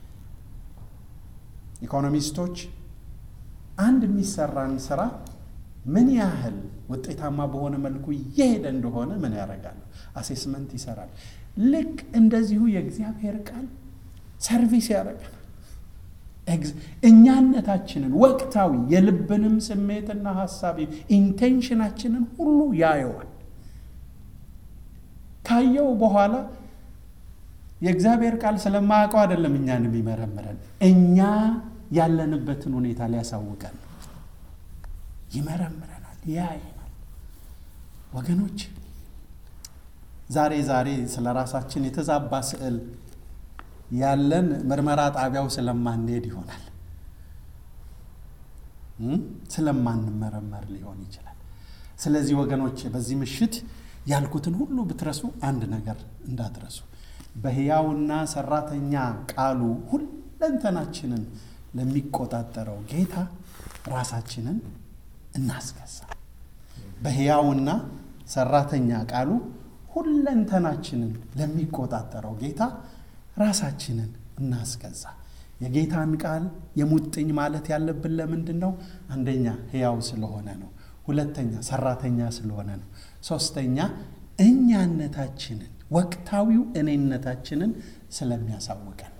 Speaker 2: ኢኮኖሚስቶች አንድ የሚሰራን ስራ ምን ያህል ውጤታማ በሆነ መልኩ እየሄደ እንደሆነ ምን ያደርጋሉ? አሴስመንት ይሰራል። ልክ እንደዚሁ የእግዚአብሔር ቃል ሰርቪስ ያደርጋል። እኛነታችንን ወቅታዊ የልብንም ስሜትና ሀሳብ ኢንቴንሽናችንን ሁሉ ያየዋል። ካየው በኋላ የእግዚአብሔር ቃል ስለማያውቀው አይደለም እኛን የሚመረምረን፣ እኛ ያለንበትን ሁኔታ ሊያሳውቀን ይመረምረናል፣ ያየናል። ወገኖች ዛሬ ዛሬ ስለ ራሳችን የተዛባ ስዕል ያለን ምርመራ ጣቢያው ስለማንሄድ ይሆናል፣ ስለማንመረመር ሊሆን ይችላል። ስለዚህ ወገኖች በዚህ ምሽት ያልኩትን ሁሉ ብትረሱ አንድ ነገር እንዳትረሱ፣ በሕያውና ሰራተኛ ቃሉ ሁለንተናችንን ለሚቆጣጠረው ጌታ ራሳችንን እናስገዛ። በሕያውና ሰራተኛ ቃሉ ሁለንተናችንን ለሚቆጣጠረው ጌታ ራሳችንን እናስገዛ። የጌታን ቃል የሙጥኝ ማለት ያለብን ለምንድን ነው? አንደኛ ሕያው ስለሆነ ነው። ሁለተኛ ሰራተኛ ስለሆነ ነው። ሶስተኛ እኛነታችንን ወቅታዊው እኔነታችንን ስለሚያሳውቀን